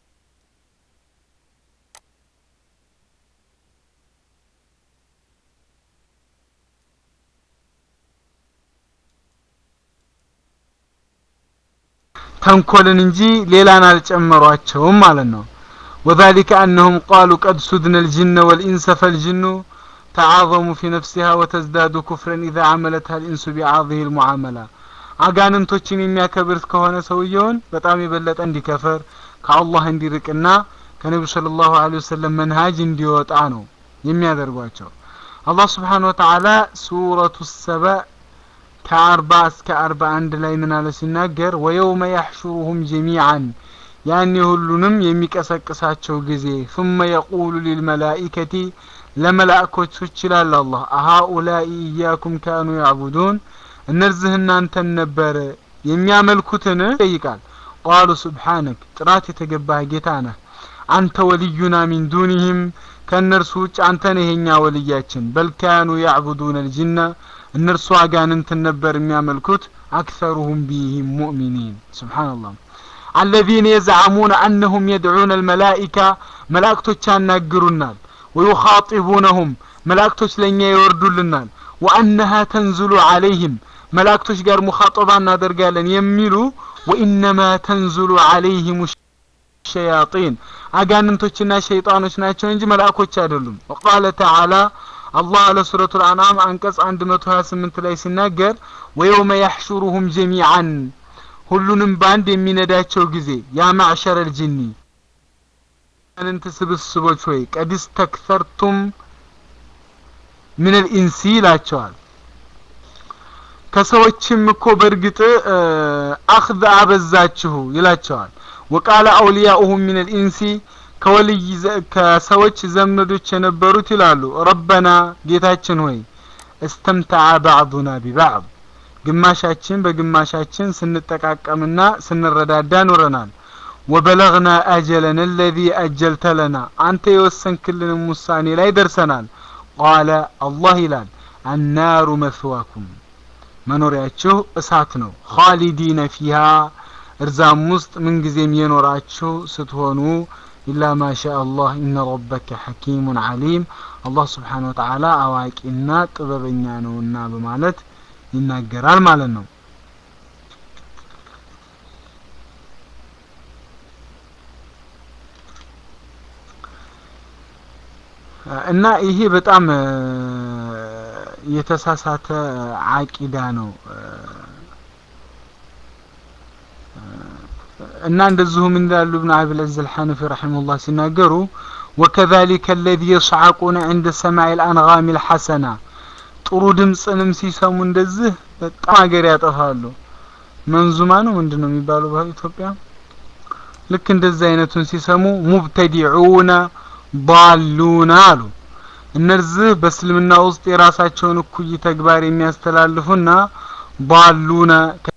ተንኮልን እንጂ ሌላን አልጨመሯቸውም ማለት ነው። وذلك أنهم قالوا قد سدنا الجن والإنس فالجن تعاظم في نفسها وتزداد كفرا إذا عملتها الإنس بعاضه المعاملة አጋንንቶችን የሚያከብር ከሆነ ሰውየውን በጣም የበለጠ እንዲከፍር ከአላህ እንዲርቅና ከነቢዩ ሰለላሁ ዐለይሂ ወሰለም መንሃጅ እንዲወጣ ነው የሚያደርጓቸው። አላህ ስብሓነሁ ወተዓላ ሱረቱ ሰበ ከአርባ እስከ አርባ አንድ ላይ ምን አለ ሲናገር ወየውመ ያሕሹሩሁም ጀሚዓን ያኔ ሁሉንም የሚቀሰቅሳቸው ጊዜ ثم يقول للملائكة ለመላእኮች ይላል አላህ አሃኡላኢ ኢያኩም ካኑ ያዕቡዱን እነዚህ እናንተን ነበር የሚያመልኩትን ይጠይቃል ቃሉ ሱብሓነክ ጥራት የተገባህ ጌታ ነህ አንተ ወልዩና ሚን ዱኒህም ከእነርሱ ውጭ አንተ ነህ የኛ ወልያችን በል ካኑ ያዕቡዱን አልጅና እነርሱ አጋንንትን ነበር የሚያመልኩት አክሰሩሁም ቢህም ሙእሚኒን ስብሓንላህ አለዚነ የዝዓሙነ አነሁም የድዑነ አልመላኢካ መላእክቶች ያናግሩናል ወዩኻጢቡነሁም መላእክቶች ለእኛ ይወርዱልናል ወአነሃ ተንዝሉ ዓለይህም መላእክቶች ጋር ሙኻጠባ እናደርጋለን የሚሉ ወኢነማ ተንዝሉ ዓለይህም ሸያጢን አጋንንቶችና ሸይጣኖች ናቸው እንጂ መልአኮች አይደሉም ወቃለ ተዓላ አላህ ለሱረቱ ልአንዓም አንቀጽ 128 ላይ ሲናገር ወየውመ ያሕሹሩሁም ጀሚዓን ሁሉንም በአንድ የሚነዳቸው ጊዜ ያ ማዕሸረ ልጅኒ አጋንንት ስብስቦች ሆይ ቀዲስ ተክሰርቱም ምን ልኢንሲ ይላቸዋል ከሰዎችም እኮ በእርግጥ አኽذ አበዛችሁ ይላቸዋል ወቃለ አውሊያኡሁም ምን ልኢንሲ ከወልይ ከሰዎች ዘመዶች የነበሩት ይላሉ ረበና ጌታችን ሆይ እስተምተዐ ባዕዱና ቢባዕድ ግማሻችን በግማሻችን ስንጠቃቀምና ስንረዳዳ ኖረናል ወበለግና አጀለን አለዚ አጀልተ ለና አንተ የወሰንክልንም ውሳኔ ላይ ደርሰናል ቃለ አላህ ይላል አናሩ መስዋኩም መኖሪያችሁ እሳት ነው ኻሊዲነ ፊሃ እርዛም ውስጥ ምንጊዜም የኖራችሁ ስትሆኑ ኢላ ማሻ አላህ ኢነ ረበከ ሐኪሙን ዓሊም አላህ ስብሓን ወተዓላ አዋቂና ጥበበኛ ነውና በማለት ይናገራል ማለት ነው እና ይሄ በጣም የተሳሳተ አቂዳ ነው እና እንደዚሁም እንዳሉ ኢብኑ አቢል ዐዚዝ አልሐነፊ ረሒመሁላህ ሲናገሩ ወከዛሊከ አለዚ የስዓቁነ ዕንደ ሰማዕ ልአንጋሚ ልሐሰና ጥሩ ድምፅንም ሲሰሙ እንደዚህ በጣም ሀገር ያጠፋሉ መንዙማ ነው ምንድን ነው የሚባለው በኢትዮጵያ ልክ እንደዚህ አይነቱን ሲሰሙ ሙብተዲዑነ ضالون አሉ እነዚህ በእስልምና ውስጥ የራሳቸውን እኩይ ተግባር የሚያስተላልፉና ضالون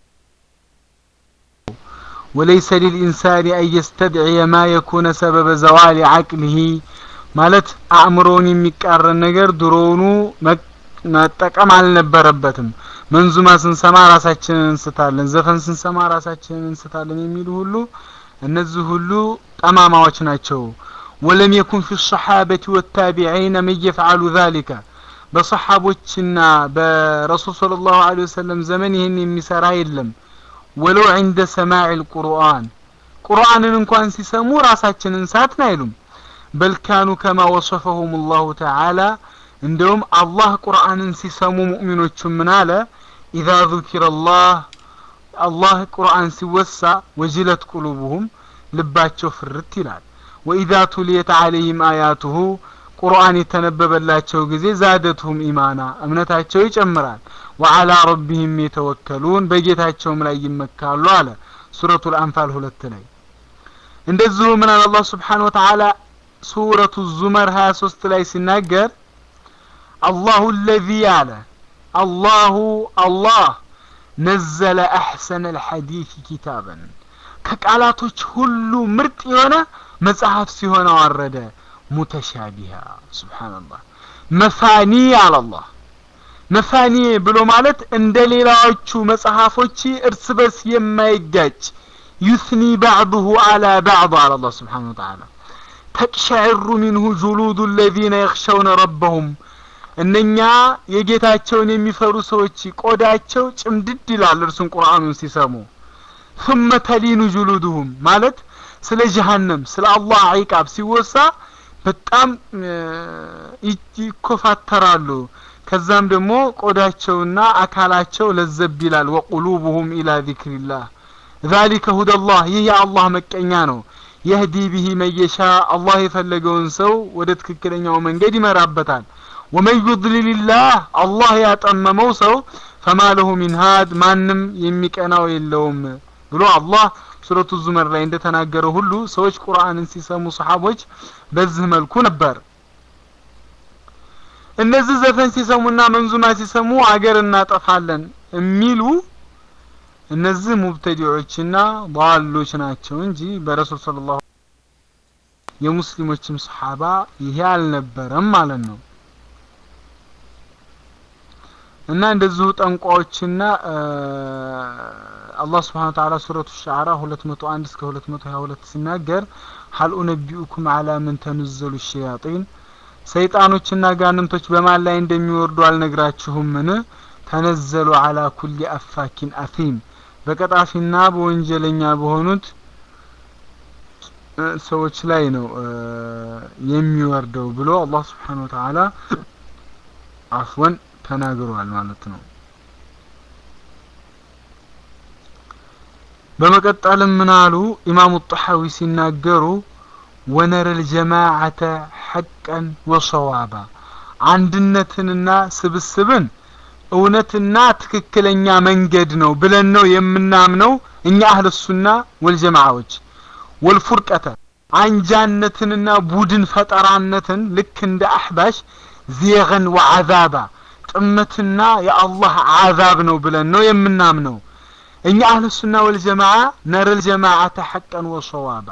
وليس للإنسان أن يستدعي ما يكون سبب زوال عقله ማለት አእምሮውን የሚቃረን ነገር ድሮውኑ መጠቀም አልነበረበትም መንዙማ ስንሰማ ራሳችንን እንስታለን ዘፈን ስንሰማ ራሳችንን እንስታለን የሚሉ ሁሉ እነዚህ ሁሉ ጠማማዎች ናቸው ولم يكن في الصحابة والتابعين من يفعل ذلك በሰሓቦችና በረሱል صلى الله عليه وسلم ዘመን ይህን የሚሰራ የለም ወለው عند سماع القرآن ቁርአንን እንኳን ሲሰሙ ራሳችንን ሳትን አይሉም በል ካኑ ከማ ወصፈሁም الله تعالى እንደውም አላህ ቁርአንን ሲሰሙ ሙእሚኖቹ ምን አለ ኢዛ ذكر الله አላህ ቁርአን ሲወሳ ወጅለት ቁሉቡሁም ልባቸው ፍርት ይላል ወኢዛ ቱልየት አለይህም አያቱሁ ቁርአን የተነበበላቸው ጊዜ ዛደቱም ኢማና እምነታቸው ይጨምራል ወአላ ረቢህም የተወከሉን በጌታቸውም ላይ ይመካሉ አለ ሱረቱል አንፋል ሁለት ላይ እንደዚሁ ምን አለ አላህ ስብሓን ወተዓላ ሱረቱ ዙመር 23 ላይ ሲናገር አላሁ ለዚ አለ አላሁ አላህ ነዘለ አሕሰነ ልሐዲት ኪታበን ከቃላቶች ሁሉ ምርጥ የሆነ መጽሐፍ ሲሆን አወረደ ሙተሻቢሃ ስብሓንላህ መፋኒ አላላህ መፋኒ ብሎ ማለት እንደ ሌላዎቹ መጽሐፎች እርስ በርስ የማይጋጭ ዩስኒ ባዕضሁ አላ ባዕض አለ አላህ ስብሓን ወተዓላ ተቅሸዕሩ ሚንሁ ጁሉዱ ለዚነ የኽሸውነ ረበሁም እነኛ የጌታቸውን የሚፈሩ ሰዎች ቆዳቸው ጭምድድ ይላል እርሱን ቁርአኑን ሲሰሙ ثم ተሊኑ ጁሉድሁም ማለት ስለ ጀሃነም ስለ አላህ ዒቃብ ሲወሳ በጣም ይኮፋተራሉ ከዛም ደግሞ ቆዳቸውና አካላቸው ለዘብ ይላል ወቁሉቡሁም ኢላ ዚክሪላህ ذلك هدى الله ይህ የአላህ መቀኛ ነው የህዲ ቢሂ መየሻ አላህ የፈለገውን ሰው ወደ ትክክለኛው መንገድ ይመራበታል ወመን ዩድልልላህ አላህ ያጠመመው ሰው ፈማ ለሁ ሚን ሃድ ማንም የሚቀናው የለውም ብሎ አላህ ሱረቱ ዙመር ላይ እንደተናገረው ሁሉ ሰዎች ቁርአንን ሲሰሙ ሰሓቦች በዚህ መልኩ ነበር እነዚህ ዘፈን ሲሰሙና መንዙማ ሲሰሙ አገር እናጠፋለን የሚሉ እነዚህ ሙብተዲዎችና ضالዎች ናቸው እንጂ በረሱል ሰለላሁ የሙስሊሞችም ሰሓባ ይሄ አልነበረም ማለት ነው እና እንደዚሁ ጠንቋዎችና አላህ ስብሓን ተዓላ ሱረቱ ሻዕራ 201 እስከ 222 ሲናገር ሀል ኡነቢኡኩም አላ ምን ተንዘሉ ሸያጢን ሰይጣኖችና ጋንንቶች በማን ላይ እንደሚወርዱ አልነግራችሁምን ተነዘሉ አላ ኩሊ አፋኪን አፊም በቀጣፊና በወንጀለኛ በሆኑት ሰዎች ላይ ነው የሚወርደው ብሎ አላህ ስብሓን ወተዓላ አፍወን ተናግሯል ማለት ነው በመቀጠልም ምን አሉ ኢማሙ ጣሐዊ ሲናገሩ ወነረ ልጀማዓተ ሐቀን ወሰዋባ አንድነትንና ስብስብን እውነትና ትክክለኛ መንገድ ነው ብለን ነው የምናምነው እኛ አህለ ሱና ወልጀማዓዎች ወልፉርቀተ አንጃነትንና ቡድን ፈጠራነትን ልክ እንደ አሕባሽ ዜገን ወዓዛባ ጥመትና የአላህ አዛብ ነው ብለን ነው የምናምነው እኛ አህለ ሱና ወልጀማዓ ነረል ጀማዓተ ሐቀን ወሰዋባ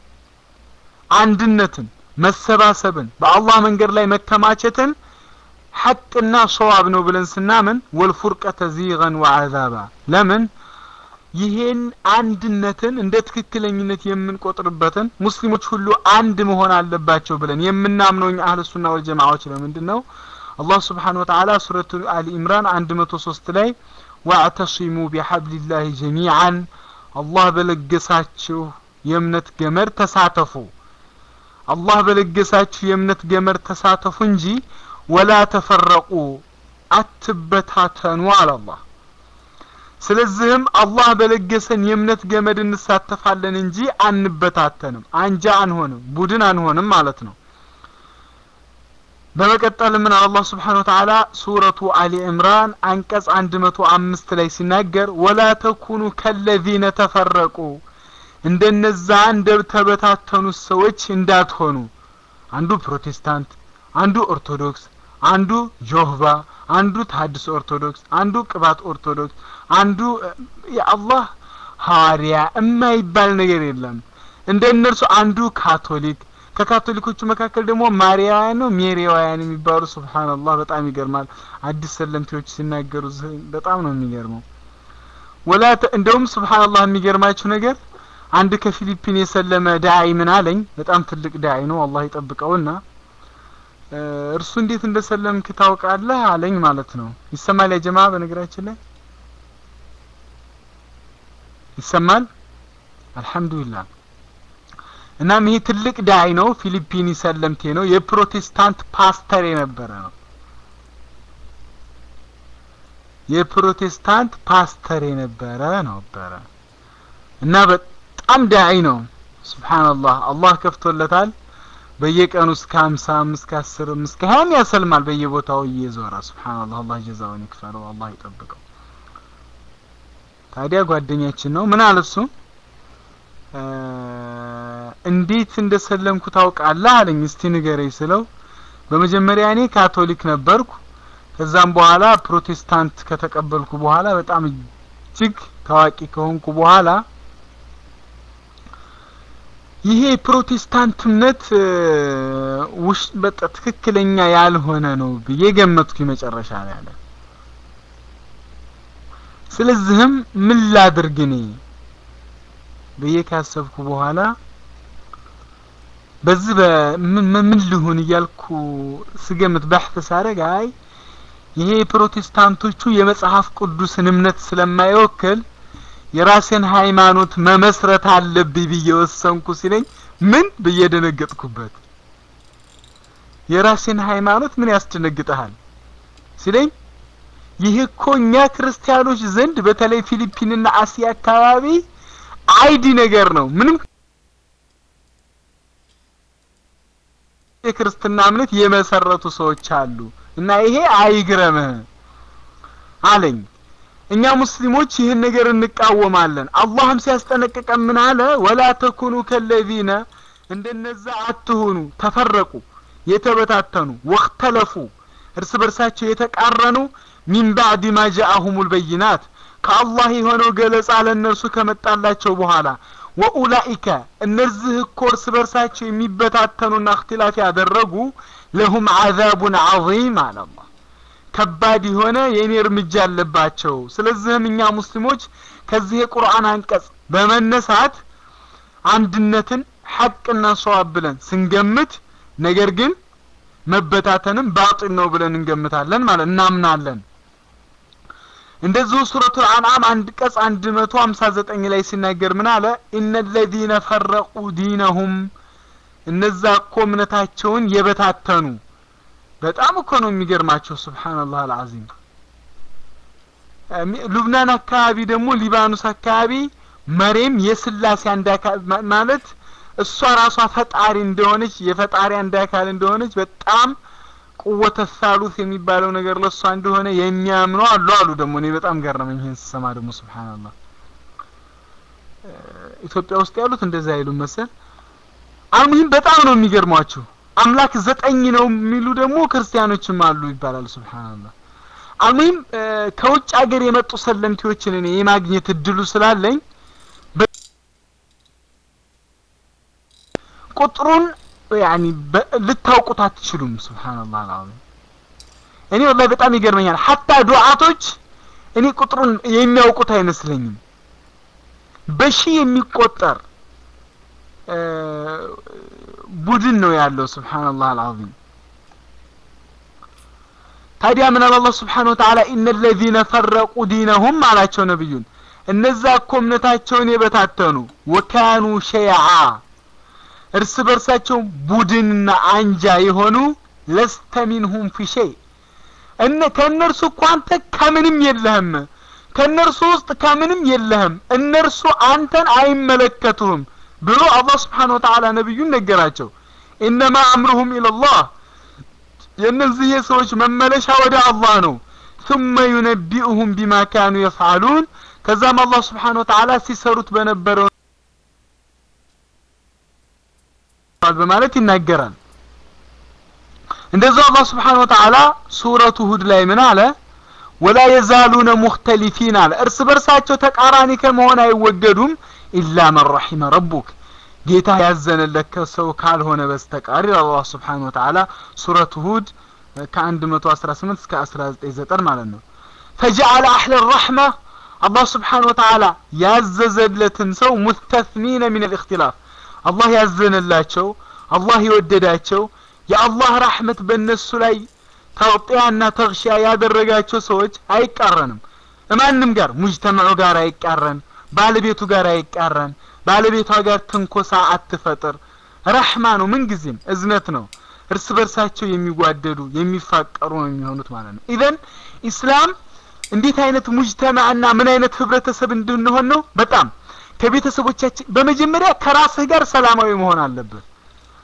አንድነትን መሰባሰብን በአላህ መንገድ ላይ መከማቸትን ሐቅና ሰዋብ ነው ብለን ስናምን ወልፉርቀተ ዚገን ወዓዛባ ለምን ይሄን አንድነትን እንደ ትክክለኝነት የምንቆጥርበትን ሙስሊሞች ሁሉ አንድ መሆን አለባቸው ብለን የምናምነው እኛ አህለ ሱና ወልጀማዓዎች ለምንድን ነው አላህ ስብሓን ወተዓላ ሱረቱ አሊ ኢምራን 103 ላይ ዋዕተሲሙ ቢሐብሊላህ ጀሚዓን አላህ በለገሳችሁ የእምነት ገመድ ተሳተፉ አላህ በለገሳችሁ የእምነት ገመድ ተሳተፉ እንጂ ወላ ተፈረቁ አትበታተኑ አለ አላህ ስለዚህም አላህ በለገሰን የእምነት ገመድ እንሳተፋለን እንጂ አንበታተንም አንጃ አንሆንም ቡድን አንሆንም ማለት ነው በመቀጠል ምን አላህ ስብሓን ወተዓላ ሱረቱ አሊ ዕምራን አንቀጽ 105 ላይ ሲናገር ወላ ተኩኑ ከለዚነ ተፈረቁ እንደነዛ እንደተበታተኑት ሰዎች እንዳትሆኑ አንዱ ፕሮቴስታንት አንዱ ኦርቶዶክስ አንዱ ጆህባ አንዱ ታድስ ኦርቶዶክስ አንዱ ቅባት ኦርቶዶክስ አንዱ የአላህ ሐዋርያ የማይባል ነገር የለም እንደ እነርሱ አንዱ ካቶሊክ ከካቶሊኮቹ መካከል ደግሞ ማሪያውያን ነው ሜሪያውያን የሚባሉ ሱብሃንአላህ በጣም ይገርማል አዲስ ሰለምቴዎች ሲናገሩ በጣም ነው የሚገርመው ወላ እንደውም ሱብሃንአላህ የሚገርማችሁ ነገር አንድ ከፊሊፒን የሰለመ ዳዒ ምን አለኝ በጣም ትልቅ ዳዒ ነው አላህ ይጠብቀውና እርሱ እንዴት እንደሰለምክ ታውቃለህ አለኝ ማለት ነው ይሰማል ያ ጀማ በነገራችን ላይ ይሰማል አልহামዱሊላህ እናም ይሄ ትልቅ ዳይ ነው ፊሊፒኒ ሰለምቴ ነው የፕሮቴስታንት ፓስተር የነበረ ነው የፕሮቴስታንት ፓስተር የነበረ ነበረ እና በጣም ዳይ ነው ስብሓንላህ አላህ ከፍቶለታል በየቀኑ እስከ ሀምሳም እስከ አስርም እስከ ሀያም ያሰልማል በየቦታው እየዞረ ሱብሃንአላህ አላህ ጀዛውን ይክፈለው አላህ ይጠብቀው ታዲያ ጓደኛችን ነው ምን አለ እሱ እንዴት እንደሰለምኩ ታውቃለህ አለኝ እስቲ ንገረኝ ስለው በመጀመሪያ እኔ ካቶሊክ ነበርኩ ከዛም በኋላ ፕሮቴስታንት ከተቀበልኩ በኋላ በጣም እጅግ ታዋቂ ከሆንኩ በኋላ ይሄ ፕሮቴስታንት እምነት ውሽ በቃ ትክክለኛ ያልሆነ ነው ብዬ ገመትኩ መጨረሻ ላይ አለ ስለዚህም ምን ላድርግ እኔ ብዬ ካሰብኩ በኋላ በዚህ ምን ልሁን እያልኩ ስገምት ባሕት ሳረግ አይ ይሄ የፕሮቴስታንቶቹ የመጽሐፍ ቅዱስን እምነት ስለማይወክል የራሴን ሃይማኖት መመስረት አለብኝ ብዬ ወሰንኩ ሲለኝ ምን ብዬ ደነገጥኩበት የራሴን ሃይማኖት ምን ያስደነግጠሃል ሲለኝ ይህ እኮ እኛ ክርስቲያኖች ዘንድ በተለይ ፊሊፒንና አሲያ አካባቢ አይዲ ነገር ነው ምንም የክርስትና እምነት የመሰረቱ ሰዎች አሉ እና ይሄ አይግረምህ አለኝ እኛ ሙስሊሞች ይህን ነገር እንቃወማለን አላህም ሲያስጠነቅቀን ምን አለ ወላ ተኩኑ ከለዚነ እንደነዛ አትሁኑ ተፈረቁ የተበታተኑ ወክተለፉ እርስ በርሳቸው የተቃረኑ ሚን ባዕድ ማ ጃአሁሙል በይናት ከአላህ የሆነው ገለጻ ለእነርሱ ከመጣላቸው በኋላ ወኡላኢከ እነዚህ እኮ እርስ በርሳቸው የሚበታተኑና እክትላፍ ያደረጉ ለሁም አዛቡን ዐዚም አለ አላህ ከባድ የሆነ የእኔ እርምጃ አለባቸው ስለዚህም እኛ ሙስሊሞች ከዚህ የቁርአን አንቀጽ በመነሳት አንድነትን ሐቅና ሰዋብ ብለን ስንገምት ነገር ግን መበታተንም ባጢል ነው ብለን እንገምታለን ማለት እናምናለን እንደዚሁ ሱረቱ አንዓም አንድ ቀጽ 159 ላይ ሲናገር ምን አለ ኢነ ለዚነ ፈረቁ ዲነሁም እነዛ እኮ እምነታቸውን የበታተኑ በጣም እኮ ነው የሚገርማቸው ስብሓንላህ አልዓዚም ሉብናን አካባቢ ደግሞ ሊባኖስ አካባቢ መሬም የስላሴ አንድ አካል ማለት እሷ ራሷ ፈጣሪ እንደሆነች የፈጣሪ አንድ አካል እንደሆነች በጣም ቁወተ ሳሉስ የሚባለው ነገር ለእሷ እንደሆነ የሚያምኑ አሉ አሉ ደግሞ እኔ በጣም ገረመኝ ይህን ስሰማ ደግሞ ስብሓንላህ ኢትዮጵያ ውስጥ ያሉት እንደዛ አይሉም መሰል አልሙሂም በጣም ነው የሚገርሟችሁ አምላክ ዘጠኝ ነው የሚሉ ደግሞ ክርስቲያኖችም አሉ ይባላል ስብሓንላህ አልሙሂም ከውጭ ሀገር የመጡ ሰለምቴዎችን እኔ የማግኘት እድሉ ስላለኝ ቁጥሩን ያኒ ልታውቁት አትችሉም ስብሓንላህ አልዓዚም እኔ ወላሂ በጣም ይገርመኛል ሀታ ዱዓቶች እኔ ቁጥሩን የሚያውቁት አይመስለኝም በሺ የሚቆጠር ቡድን ነው ያለው ስብሓንላህ አልዓዚም ታዲያ ምን አለ አላህ ስብሓን ወተዓላ ኢነ ለዚነ ፈረቁ ዲነሁም አላቸው ነቢዩን እነዛ እኮ እምነታቸውን የበታተኑ ወካኑ ሸይዓ እርስ በርሳቸው ቡድንና አንጃ የሆኑ ለስተ ሚንሁም ፊ ሸይ እነ ከእነርሱ እኮ አንተ ከምንም የለህም ከእነርሱ ውስጥ ከምንም የለህም እነርሱ አንተን አይመለከቱህም ብሎ አላህ ስብሓን ወተዓላ ነቢዩን ነገራቸው ኢነማ አምሩሁም ኢለላህ የእነዚህ የሰዎች መመለሻ ወደ አላህ ነው ثم ينبئهم بما كانوا يفعلون ከዛም አላህ ስብሓን ወተዓላ ሲሰሩት በነበረው በማለት ይናገራል እንደዛው አላህ ስብሓን ወተዓላ ሱረቱ ሁድ ላይ ምን አለ ወላ የዛሉነ ሙክተሊፊን አለ እርስ በርሳቸው ተቃራኒ ከመሆን አይወገዱም ኢላ መን ረሒመ ረቡክ ጌታ ያዘነለት ከሰው ካልሆነ በስተቀር ይላል አላህ ስብሓን ወተዓላ ሱረቱ ሁድ ከ118 እስከ 199 ማለት ነው ፈጀዐለ አህለ ረሕመ አላህ ስብሓን ወተዓላ ያዘዘለትን ሰው ሙስተስኒነ ሚን ልእክትላፍ አላህ ያዘነላቸው አላህ የወደዳቸው የአላህ ራህመት በእነሱ ላይ ተውጢያና ተግሺያ ያደረጋቸው ሰዎች አይቃረንም እማንም ጋር ሙጅተመዑ ጋር አይቃረን ባለቤቱ ጋር አይቃረን ባለቤቷ ጋር ትንኮሳ አትፈጥር ረሕማ ነው ምንጊዜም እዝነት ነው እርስ በርሳቸው የሚጓደዱ የሚፋቀሩ ነው የሚሆኑት ማለት ነው ኢዘን ኢስላም እንዴት አይነት ሙጅተማዕና ምን አይነት ህብረተሰብ እንድንሆን ነው በጣም ከቤተሰቦቻችን በመጀመሪያ ከራስህ ጋር ሰላማዊ መሆን አለብህ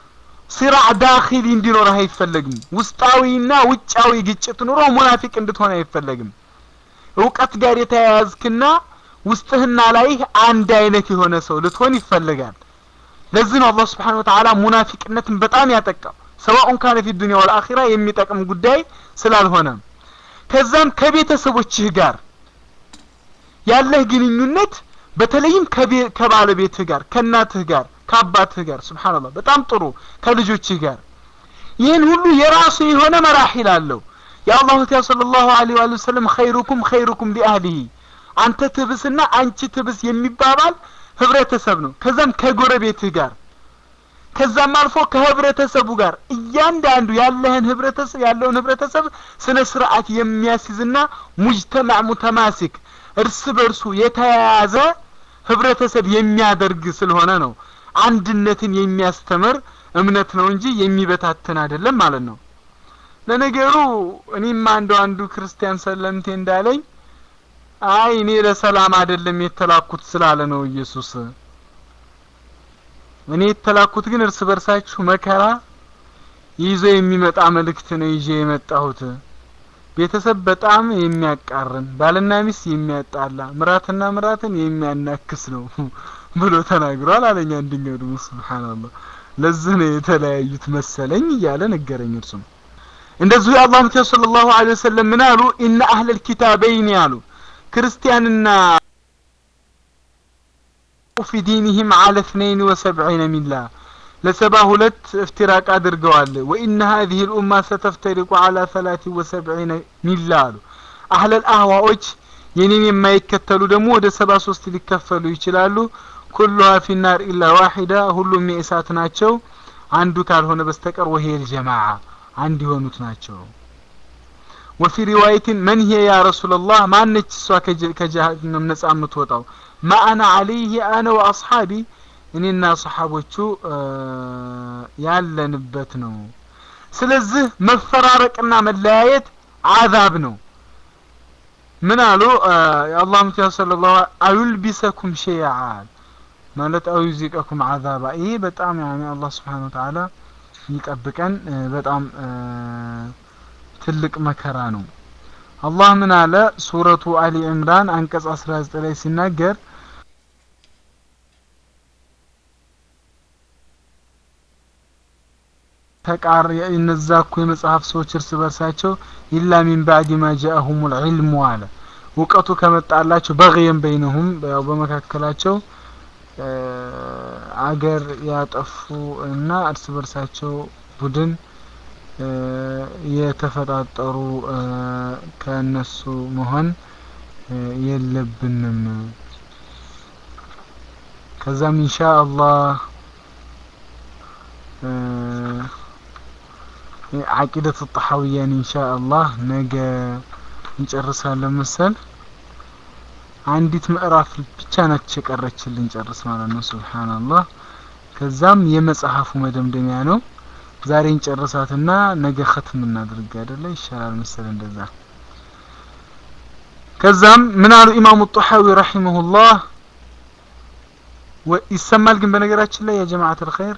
ሲራዕ ዳኺሊ እንዲኖርህ አይፈለግም። ውስጣዊና ውጫዊ ግጭት ኑሮ ሙናፊቅ እንድትሆን አይፈለግም። እውቀት ጋር የተያያዝክና ውስጥህና ላይህ አንድ አይነት የሆነ ሰው ልትሆን ይፈልጋል። ለዚህ ነው አላህ ስብሓነሁ ወተዓላ ሙናፊቅነትን በጣም ያጠቃው ሰዋኡን ካነ ፊ ዱንያ ወልአኺራ የሚጠቅም ጉዳይ ስላልሆነ ከዛም ከቤተሰቦችህ ጋር ያለህ ግንኙነት በተለይም ከባለቤትህ ጋር ከእናትህ ጋር ከአባትህ ጋር ሱብሃንአላህ በጣም ጥሩ ከልጆችህ ጋር ይህን ሁሉ የራሱ የሆነ መራሒል አለው የአላሁ ነቢዩ ሰለላሁ ዐለይሂ ወሰለም ኸይሩኩም ኸይሩኩም ሊአህሊሂ አንተ ትብስና አንቺ ትብስ የሚባባል ህብረተሰብ ነው ከዛም ከጎረቤትህ ጋር ከዛም አልፎ ከህብረተሰቡ ጋር እያንዳንዱ ያለህን ህብረተሰብ ያለውን ህብረተሰብ ስነ ስርዓት የሚያስይዝና ሙጅተማዕ ሙተማሲክ እርስ በርሱ የተያያዘ ህብረተሰብ የሚያደርግ ስለሆነ ነው አንድነትን የሚያስተምር እምነት ነው እንጂ የሚበታትን አይደለም ማለት ነው ለነገሩ እኔም አንዱ አንዱ ክርስቲያን ሰለምቴ እንዳለኝ አይ እኔ ለሰላም አይደለም የተላኩት ስላለ ነው ኢየሱስ እኔ የተላኩት ግን እርስ በርሳችሁ መከራ ይዞ የሚመጣ መልእክት ነው ይዤ የመጣሁት ቤተሰብ በጣም የሚያቃርን ባልና ሚስት የሚያጣላ ምራትና ምራትን የሚያናክስ ነው ብሎ ተናግሯል አለኝ አንደኛው ደግሞ ሱብሃንአላህ ለዚህ ነው የተለያዩት መሰለኝ እያለ ነገረኝ እርሱም እንደዚሁ የአላህ ነቢዩ ሰለላሁ ዐለይሂ ወሰለም ምን አሉ ኢነ አህለል ኪታበይን ያሉ ክርስቲያንና ፊ ዲንህም አለ እትነይን ወሰብዒነ ሚላ ለሰባ ሁለት እፍትራቅ አድርገዋል ወኢነ ሀዚህ ልኡማ ሰተፍተሪቁ አላ ሰላት ወሰብዒነ ሚላ አሉ አህለል አህዋዎች የኔን የማይከተሉ ደግሞ ወደ ሰባ ሶስት ሊከፈሉ ይችላሉ ኩሉሃ ፊናር ኢላ ዋሒዳ ሁሉም የእሳት ናቸው አንዱ ካልሆነ በስተቀር ወሄል ጀማዓ አንድ የሆኑት ናቸው ወፊ ሪዋየትን መን ሂየ ያ ረሱላላህ ማነች እሷ ከጀሃነም ነጻ የምትወጣው ማ አና አለይህ አነ ወአስሓቢ እኔና ሰሓቦቹ ያለንበት ነው ስለዚህ መፈራረቅና መለያየት አዛብ ነው ምን አሉ የአላህ ምትያ ስለ ላሁ አዩልቢሰኩም ሸይዓን ማለት አዩዚቀኩም አዛባ ይሄ በጣም ያኔ አላህ ስብሓን ወተዓላ ይጠብቀን በጣም ትልቅ መከራ ነው አላህ ምን አለ ሱረቱ አሊ ዕምራን አንቀጽ 19 ላይ ሲናገር ተቃር እነዛ እኮ የመጽሐፍ ሰዎች እርስ በርሳቸው ኢላ ሚን ባዕድ ማ ጃአሁም ልዕልሙ አለ እውቀቱ ከመጣላቸው በግየን በይነሁም ያው በመካከላቸው አገር ያጠፉ እና እርስ በርሳቸው ቡድን የተፈጣጠሩ ከእነሱ መሆን የለብንም ከዛም ኢንሻ አላህ አቂደት ጣሐውያን ኢንሻ አላህ ነገ እንጨርሳለን መሰል አንዲት ምዕራፍ ብቻ ናች የቀረችልን ጨርስ ማለት ነው ሱብሃንአላህ ከዛም የመጽሐፉ መደምደሚያ ነው ዛሬ እንጨርሳትና ነገ ختም እናድርግ አይደለ ይሻላል መሰል እንደዛ ከዛም ምን አሉ ኢማሙ ጦሐዊ ረሂመሁላህ ይሰማል ግን በነገራችን ላይ ያ ጀማዓት الخير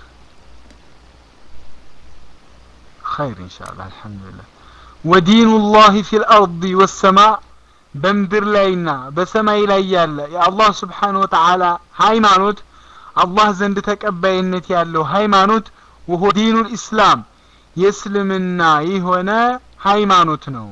خير إن شاء الله الحمد لله ودين الله في الأرض والسماء በምድር ላይና በሰማይ ላይ ያለ የአላህ ስብሓን ወተዓላ ሃይማኖት አላህ ዘንድ ተቀባይነት ያለው ሃይማኖት ወሆ ዲኑ ልእስላም የእስልምና የሆነ ሃይማኖት ነው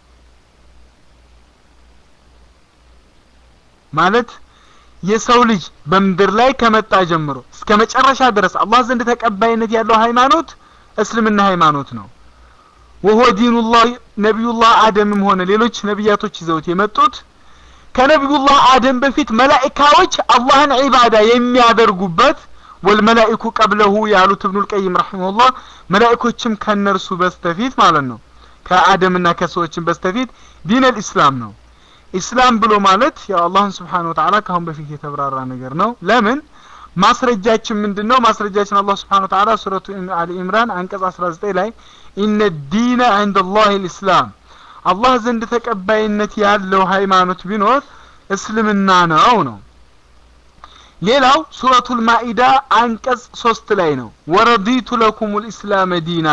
ማለት የሰው ልጅ በምድር ላይ ከመጣ ጀምሮ እስከ መጨረሻ ድረስ አላህ ዘንድ ተቀባይነት ያለው ሃይማኖት እስልምና ሃይማኖት ነው ወሆ ዲኑላህ ነቢዩላህ አደምም ሆነ ሌሎች ነቢያቶች ይዘውት የመጡት ከነቢዩላህ አደም በፊት መላኢካዎች አላህን ዒባዳ የሚያደርጉበት ወልመላኢኩ ቀብለሁ ያሉት እብኑል ቀይም ረሒመሁላህ መላኢኮችም ከነርሱ በስተፊት ማለት ነው ከአደምና ከሰዎችም በስተፊት ዲን አልኢስላም ነው ኢስላም ብሎ ማለት ያው አላህን ስብሓን ወተዓላ ከአሁን በፊት የተብራራ ነገር ነው ለምን ማስረጃችን ምንድን ነው ማስረጃችን አላህ ስብሓን ወተዓላ ሱረቱ አሊ ኢምራን አንቀጽ 19 ላይ ኢነ ዲነ ዕንደ ላህ ልእስላም አላህ ዘንድ ተቀባይነት ያለው ሃይማኖት ቢኖር እስልምና ነው ነው ሌላው ሱረቱል ማኢዳ አንቀጽ ሶስት ላይ ነው ወረዲቱ ለኩም ልእስላመ ዲና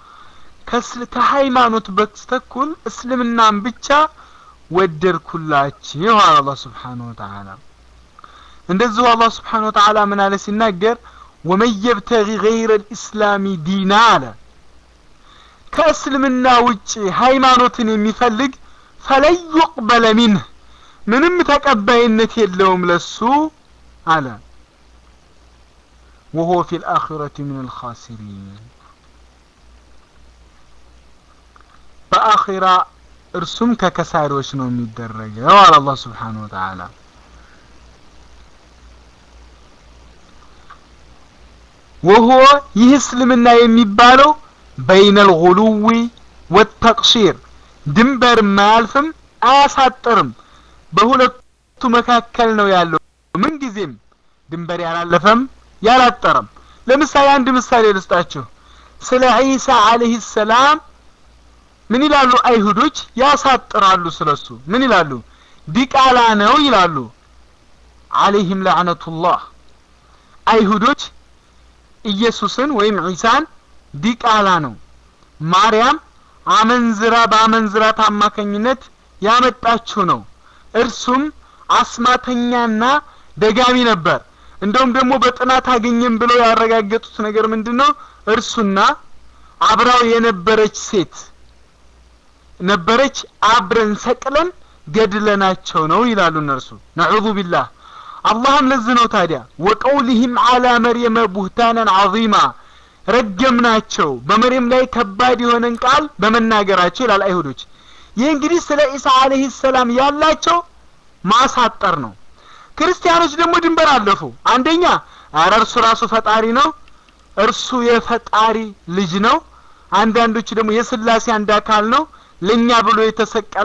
ከሃይማኖት በስተኩል እስልምናን ብቻ ወደድኩላችሁ አለ አላህ ስብሓን ወተዓላ እንደዚሁ አላህ ስብሓን ወተዓላ ምን አለ ሲናገር ወመን የብተጊ ገይረ ልእስላሚ ዲና አለ ከእስልምና ውጭ ሃይማኖትን የሚፈልግ ፈለን ዩቅበለ ሚንህ ምንም ተቀባይነት የለውም ለሱ አለ ወሆ ፊ ልአኺረቲ ምን አልኻሲሪን በአኺራ እርሱም ከከሳሪዎች ነው የሚደረገው አለ አላህ ስብሓን ወተዓላ ወሆ ይህ እስልምና የሚባለው በይነ ልጉሉዊ ወተቅሺር ድንበር ማያልፍም አያሳጥርም በሁለቱ መካከል ነው ያለው ምንጊዜም ድንበር ያላለፈም ያላጠረም ለምሳሌ አንድ ምሳሌ ልስጣችሁ ስለ ዒሳ አለህ ሰላም ምን ይላሉ አይሁዶች ያሳጥራሉ ስለሱ ምን ይላሉ ዲቃላ ነው ይላሉ አለይህም ለዕነቱላህ አይሁዶች ኢየሱስን ወይም ዒሳን ዲቃላ ነው ማርያም አመንዝራ በአመንዝራት አማካኝነት ያመጣችው ነው እርሱም አስማተኛና ደጋሚ ነበር እንደውም ደግሞ በጥናት አገኘም ብለው ያረጋገጡት ነገር ምንድን ነው እርሱና አብራው የነበረች ሴት ነበረች አብረን ሰቅለን ገድለናቸው ነው ይላሉ እነርሱ ነዑዙ ቢላህ አላህም ለዚህ ነው ታዲያ ወቀውሊህም አላ መርየመ ቡህታናን ዐዚማ ረገምናቸው በመርየም ላይ ከባድ የሆነን ቃል በመናገራቸው ይላል አይሁዶች ይህ እንግዲህ ስለ ኢሳ አለህ ሰላም ያላቸው ማሳጠር ነው ክርስቲያኖች ደግሞ ድንበር አለፉ አንደኛ አረ እርሱ ራሱ ፈጣሪ ነው እርሱ የፈጣሪ ልጅ ነው አንዳንዶቹ ደግሞ የስላሴ አንድ አካል ነው ለኛ ብሎ የተሰቀለ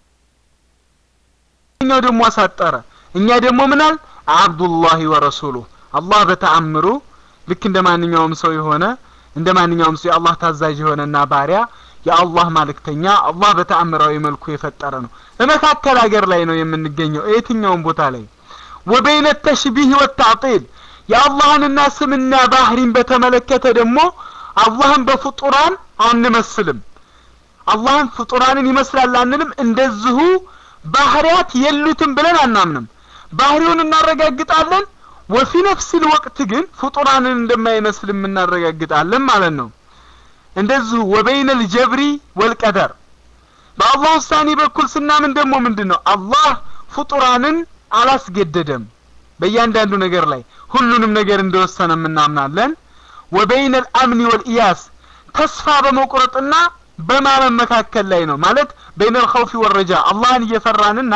ኛው ደግሞ አሳጠረ እኛ ደግሞ ምናል አብዱላሂ ወረሱሉ አላህ በተአምሩ ልክ እንደ ማንኛውም ሰው የሆነ እንደ ማንኛውም ሰው የአላህ ታዛዥ የሆነና ባሪያ የአላህ ማልክተኛ አላህ በተአምራዊ መልኩ የፈጠረ ነው በመካከል ሀገር ላይ ነው የምንገኘው የትኛውም ቦታ ላይ ወበይነ ተሽቢህ ወታዕጢል የአላህንና ስምና ባህሪን በተመለከተ ደግሞ አላህን በፍጡራን አንመስልም አላህን ፍጡራንን ይመስላል አንልም እንደዚሁ ባህሪያት የሉትም ብለን አናምንም ባህሪውን እናረጋግጣለን ወፊ ነፍሲል ወቅት ግን ፍጡራንን እንደማይመስልም እናረጋግጣለን ማለት ነው እንደዚሁ ወበይነ ልጀብሪ ወልቀደር በአላህ ውሳኔ በኩል ስናምን ደግሞ ምንድን ነው አላህ ፍጡራንን አላስገደደም በእያንዳንዱ ነገር ላይ ሁሉንም ነገር እንደወሰነ እናምናለን ወበይነ ልአምኒ ወልኢያስ ተስፋ በመቁረጥና በማመን መካከል ላይ ነው ማለት በይነ ልኸውፊ ወረጃ አላህን እየፈራንና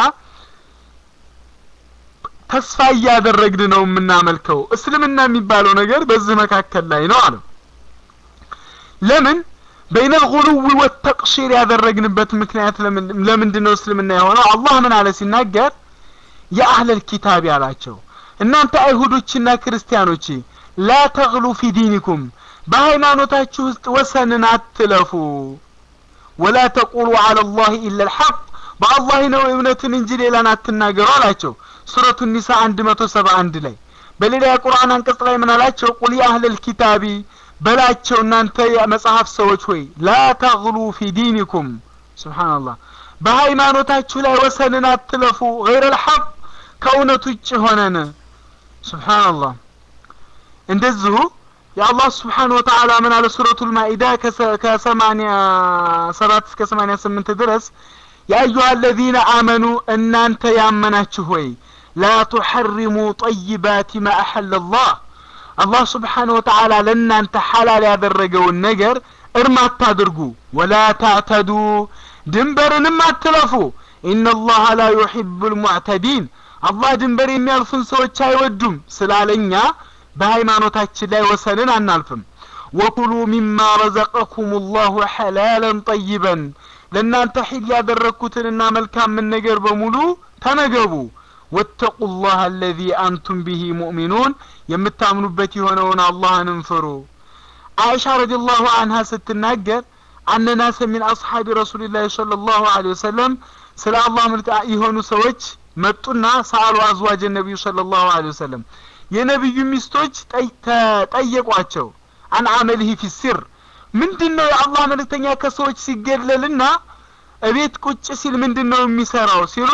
ተስፋ እያደረግን ነው የምናመልከው እስልምና የሚባለው ነገር በዚህ መካከል ላይ ነው አለው ለምን በይነ ልጉሉዊ ወተቅሺር ያደረግንበት ምክንያት ለምንድን ነው እስልምና የሆነው አላህ ምን አለ ሲናገር የአህለል ኪታብ ያላቸው እናንተ አይሁዶችና ክርስቲያኖች ላ ተግሉ ፊ ዲኒኩም በሃይማኖታችሁ ውስጥ ወሰንን አትለፉ ወላ ተቁሉ አላ ላህ ኢላ ልሐቅ በአላህ ነው እውነትን እንጂ ሌላን አትናገሩ አላቸው ሱረቱ ኒሳ አንድ መቶ ሰባ አንድ ላይ በሌላ የቁርአን አንቀጽ ላይ ምን አላቸው ቁል የአህለል ኪታቢ በላቸው እናንተ የመጽሐፍ ሰዎች ሆይ ላ ተግሉ ፊ ዲኒኩም ስብሓንላህ በሃይማኖታችሁ ላይ ወሰንን አትለፉ ገይረ ልሐቅ ከእውነት ውጭ ሆነን ስብሓንላህ እንደዚሁ የአላህ ስብሓን ወተዓላ ምን አለ ሱረቱ ልማኢዳ ከሰማኒያ ሰባት እስከ ሰማኒያ ስምንት ድረስ የአዩሃ አለዚነ አመኑ እናንተ ያመናችሁ ሆይ ላ ቱሐሪሙ ጠይባት ማ አሐለ ላህ አላህ ስብሓን ወተዓላ ለእናንተ ሐላል ያደረገውን ነገር እርም አታድርጉ ወላ ታዕተዱ ድንበርንም አትለፉ ኢነላሀ ላ ዩሒቡ ልሙዕተዲን አላህ ድንበር የሚያልፉን ሰዎች አይወዱም ስላለኛ በሃይማኖታችን ላይ ወሰንን አናልፍም ወኩሉ ሚማ ረዘቀኩም ላሁ ሐላለን ጠይበን ለእናንተ ሒል ያደረግኩትንና መልካምን ነገር በሙሉ ተመገቡ ወተቁ ላህ አለዚ አንቱም ብሂ ሙእሚኑን የምታምኑበት የሆነውን አላህንም ፍሩ አይሻ ረዲ ላሁ አንሃ ስትናገር አነ ናሰ ሚን አስሓቢ ረሱልላህ صለ ላሁ ለ ወሰለም ስለ አላህ ምልጣ የሆኑ ሰዎች መጡና ሳሉ አዝዋጅ ነቢዩ ሰለላሁ ዐለይሂ ወሰለም የነቢዩ ሚስቶች ጠየቋቸው አን አመልህ ፊ ሲር ምንድን ነው የአላህ መልእክተኛ ከሰዎች ሲገለልና እቤት ቁጭ ሲል ምንድን ነው የሚሰራው ሲሉ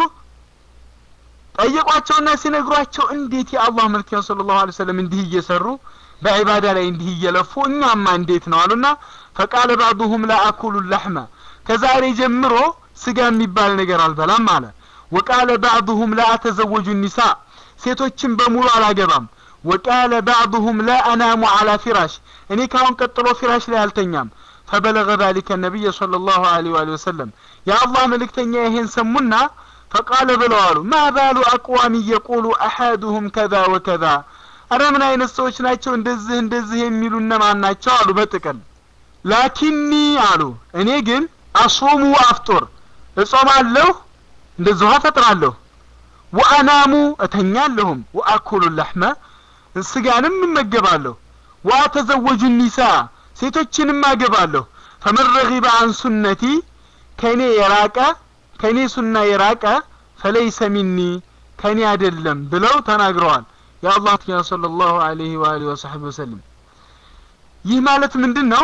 ጠየቋቸውና ሲነግሯቸው እንዴት የአላህ መልእክተኛ ሰለላሁ ዐለይሂ ወሰለም እንዲህ እየሰሩ በዒባዳ ላይ እንዲህ እየለፉ እኛማ እንዴት ነው አሉና ፈቃለ ባዕዱሁም ላ አኩሉ ለሕመ ከዛሬ ጀምሮ ስጋ የሚባል ነገር አልበላም አለ ወቃለ ባዕዱሁም ላ አተዘወጁ ኒሳ ሴቶችን በሙሉ አላገባም ወቃለ ባዕዱሁም ላ አናሙ አላ ፊራሽ እኔ ካሁን ቀጥሎ ፊራሽ ላይ አልተኛም ፈበለገ ዛሊከ ነቢይ صلى الله عليه وآله وسلم የአላህ መልእክተኛ ይሄን ሰሙና ፈቃለ ብለው አሉ ማ ባሉ አቅዋሚ የቁሉ አሐዱሁም ከዛ ወከዛ አረ ምን አይነት ሰዎች ናቸው እንደዚህ እንደዚህ የሚሉ እነማን ናቸው አሉ በጥቅል ላኪኒ አሉ እኔ ግን አሱሙ አፍጡር እጾማለሁ እንደዚሁ አፈጥራለሁ ወአናሙ እተኛለሁም ወአኩሉ ለሕመ ስጋንም እመገባለሁ ወአተዘወጁ ኒሳ ሴቶችንም አገባለሁ ፈመን ረጊበ አን ሱነቲ ከእኔ የራቀ ከእኔ ሱና የራቀ ፈለይሰ ሚኒ ከእኔ አይደለም ብለው ተናግረዋል የአላህ ትያ ሰለላሁ ዐለይሂ ወአሊሂ ወሰሐቢ ወሰለም ይህ ማለት ምንድን ነው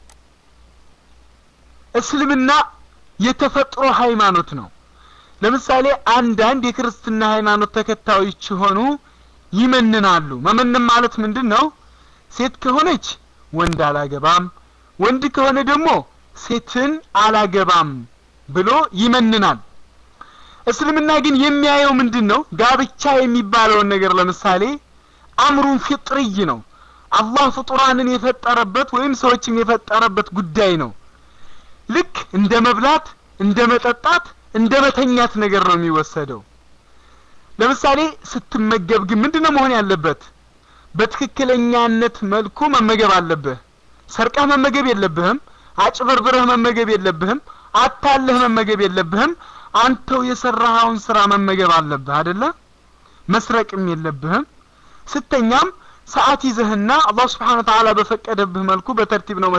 እስልምና የተፈጥሮ ሃይማኖት ነው ለምሳሌ አንዳንድ የክርስትና ሃይማኖት ተከታዮች ሆኑ ይመንናሉ መመንም ማለት ምንድን ነው ሴት ከሆነች ወንድ አላገባም ወንድ ከሆነ ደግሞ ሴትን አላገባም ብሎ ይመንናል እስልምና ግን የሚያየው ምንድን ነው ጋብቻ የሚባለውን ነገር ለምሳሌ አምሩን ፊጥርይ ነው አላህ ፍጡራንን የፈጠረበት ወይም ሰዎችን የፈጠረበት ጉዳይ ነው ልክ እንደ መብላት እንደ መጠጣት እንደ መተኛት ነገር ነው የሚወሰደው ለምሳሌ ስትመገብ ግን ምንድነው መሆን ያለበት በትክክለኛነት መልኩ መመገብ አለብህ ሰርቀህ መመገብ የለብህም አጭበርብረህ መመገብ የለብህም አታለህ መመገብ የለብህም አንተው የሰራኸውን ስራ መመገብ አለብህ አደለ መስረቅም የለብህም ስተኛም ሰዓት ይዘህና አላህ ስብሓን ተዓላ በፈቀደብህ መልኩ በተርቲብ ነው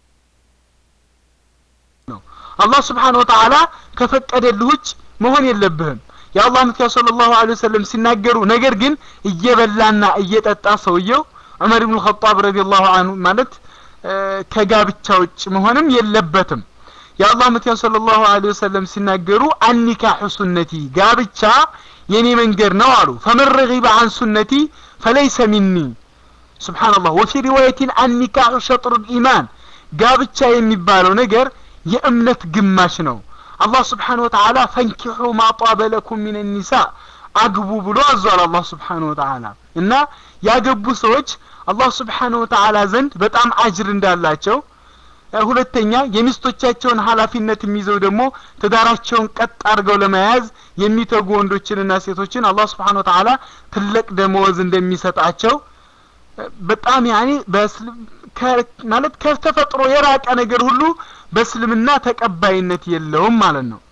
ነው አላህ ስብሓን ወተዓላ ከፈቀደልህ ውጭ መሆን የለብህም የአላህ ምትያ صلى الله عليه وسلم ሲናገሩ ነገር ግን እየበላና እየጠጣ ሰውየው ዑመር ኢብኑ ኸጣብ ረዲየላሁ ዐንሁ ማለት ከጋብቻ ውጭ መሆንም የለበትም የአላህ ምትያ ሰለላሁ ዐለይሂ ወሰለም ሲናገሩ አኒካሑ ሱነቲ ጋብቻ የኔ መንገድ ነው አሉ ፈመን ረጊበ አን ሱነቲ ፈለይሰ ሚኒ ሱብሓነላህ ወፊ ሪዋየቲን አኒካሑ ሸጥሩ ልኢማን ጋብቻ የሚባለው ነገር የእምነት ግማሽ ነው አላህ ስብሓን ወተዓላ ፈንኪሑ ማጧበ ለኩም ሚን ኒሳ አግቡ ብሎ አዟል አላህ ስብሓን ወተዓላ እና ያገቡ ሰዎች አላህ ስብሓን ወተዓላ ዘንድ በጣም አጅር እንዳላቸው ሁለተኛ የሚስቶቻቸውን ኃላፊነት የሚይዘው ደግሞ ትዳራቸውን ቀጥ አድርገው ለመያዝ የሚተጉ ወንዶችንና ሴቶችን አላህ ስብሓን ወተዓላ ትልቅ ደመወዝ እንደሚሰጣቸው በጣም ያኔ ማለት ከተፈጥሮ የራቀ ነገር ሁሉ በእስልምና ተቀባይነት የለውም ማለት ነው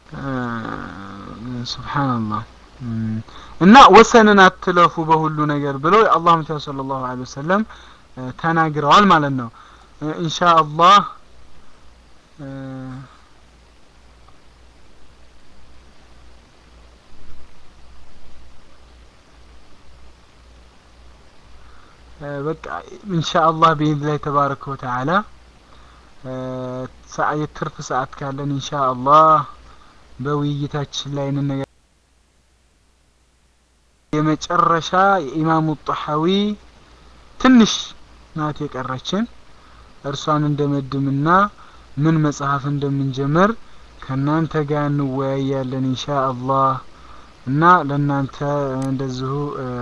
ስብሓንላህ እና ወሰንን አትለፉ በሁሉ ነገር ብለው የአላህ ምታ ስለ ላሁ ለ ወሰለም ተናግረዋል ማለት ነው ኢንሻ አላህ በቃ ኢንሻአላህ ቢኢዝኒላህ ተባረከ ወተዓላ የትርፍ ሰዓት ካለን ኢንሻአላህ በውይይታችን ላይ እንነጋ የመጨረሻ የኢማሙ ጣሐዊ ትንሽ ናት የቀረችን እርሷን እንደመድምና ምን መጽሐፍ እንደምንጀምር ከእናንተ ጋር እንወያያለን ኢንሻአላህ እና ለእናንተ እንደዚሁ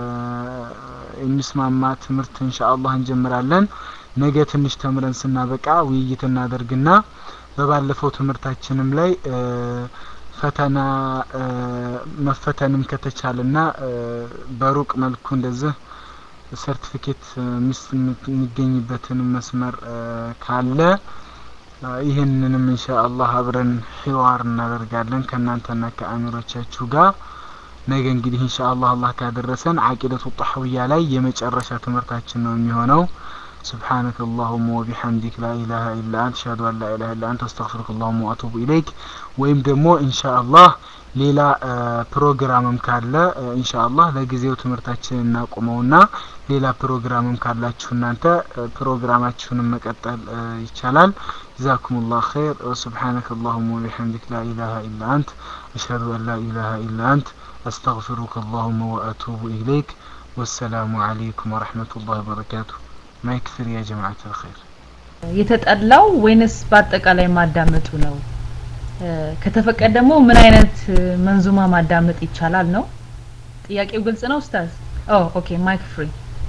የሚስማማ ትምህርት ኢንሻአላህ እንጀምራለን ነገ ትንሽ ተምረን ስናበቃ ውይይት እናደርግና በባለፈው ትምህርታችንም ላይ ፈተና መፈተንም ከተቻለና በሩቅ መልኩ እንደዚህ ሰርቲፊኬት የሚገኝበትን መስመር ካለ ይህንንም ኢንሻአላህ አብረን ሒዋር እናደርጋለን ከእናንተና ከአሚሮቻችሁ ጋር ነገ እንግዲህ ኢንሻአላህ አላህ ካደረሰን አቂደቱ ጣህውያ ላይ የመጨረሻ ትምህርታችን ነው የሚሆነው سبحانك اللهم وبحمدك لا إله إلا أنت أشهد أن لا إله إلا أنت أستغفرك اللهم وأتوب إليك ወይም ደግሞ ኢንሻአላህ ሌላ ፕሮግራምም ካለ ኢንሻአላህ ለጊዜው ትምህርታችንን እናቁመውና ሌላ ፕሮግራምም ካላችሁ እናንተ ፕሮግራማችሁንም መቀጠል ይቻላል። ጀዛኩሙላህ ኸይር ወሱብሓነከ አላሁመ ወቢሐምዲክ ላ ኢላሃ ኢላ አንት አሽሀዱ አን ላ ኢላሃ ኢላ አንት አስተግፊሩከ አላሁመ ወአቱቡ ኢለይክ ወሰላሙ አለይኩም ወረሕመቱላሂ ወበረካቱሁ። ማይክ ፍሪ ያ ጀማዓት አልኸይር። የተጠላው ወይንስ በአጠቃላይ ማዳመጡ ነው? ከተፈቀደ ደግሞ ምን አይነት መንዙማ ማዳመጥ ይቻላል ነው? ጥያቄው ግልጽ ነው ኡስታዝ? ኦ ኦኬ ማይክ ፍሪ።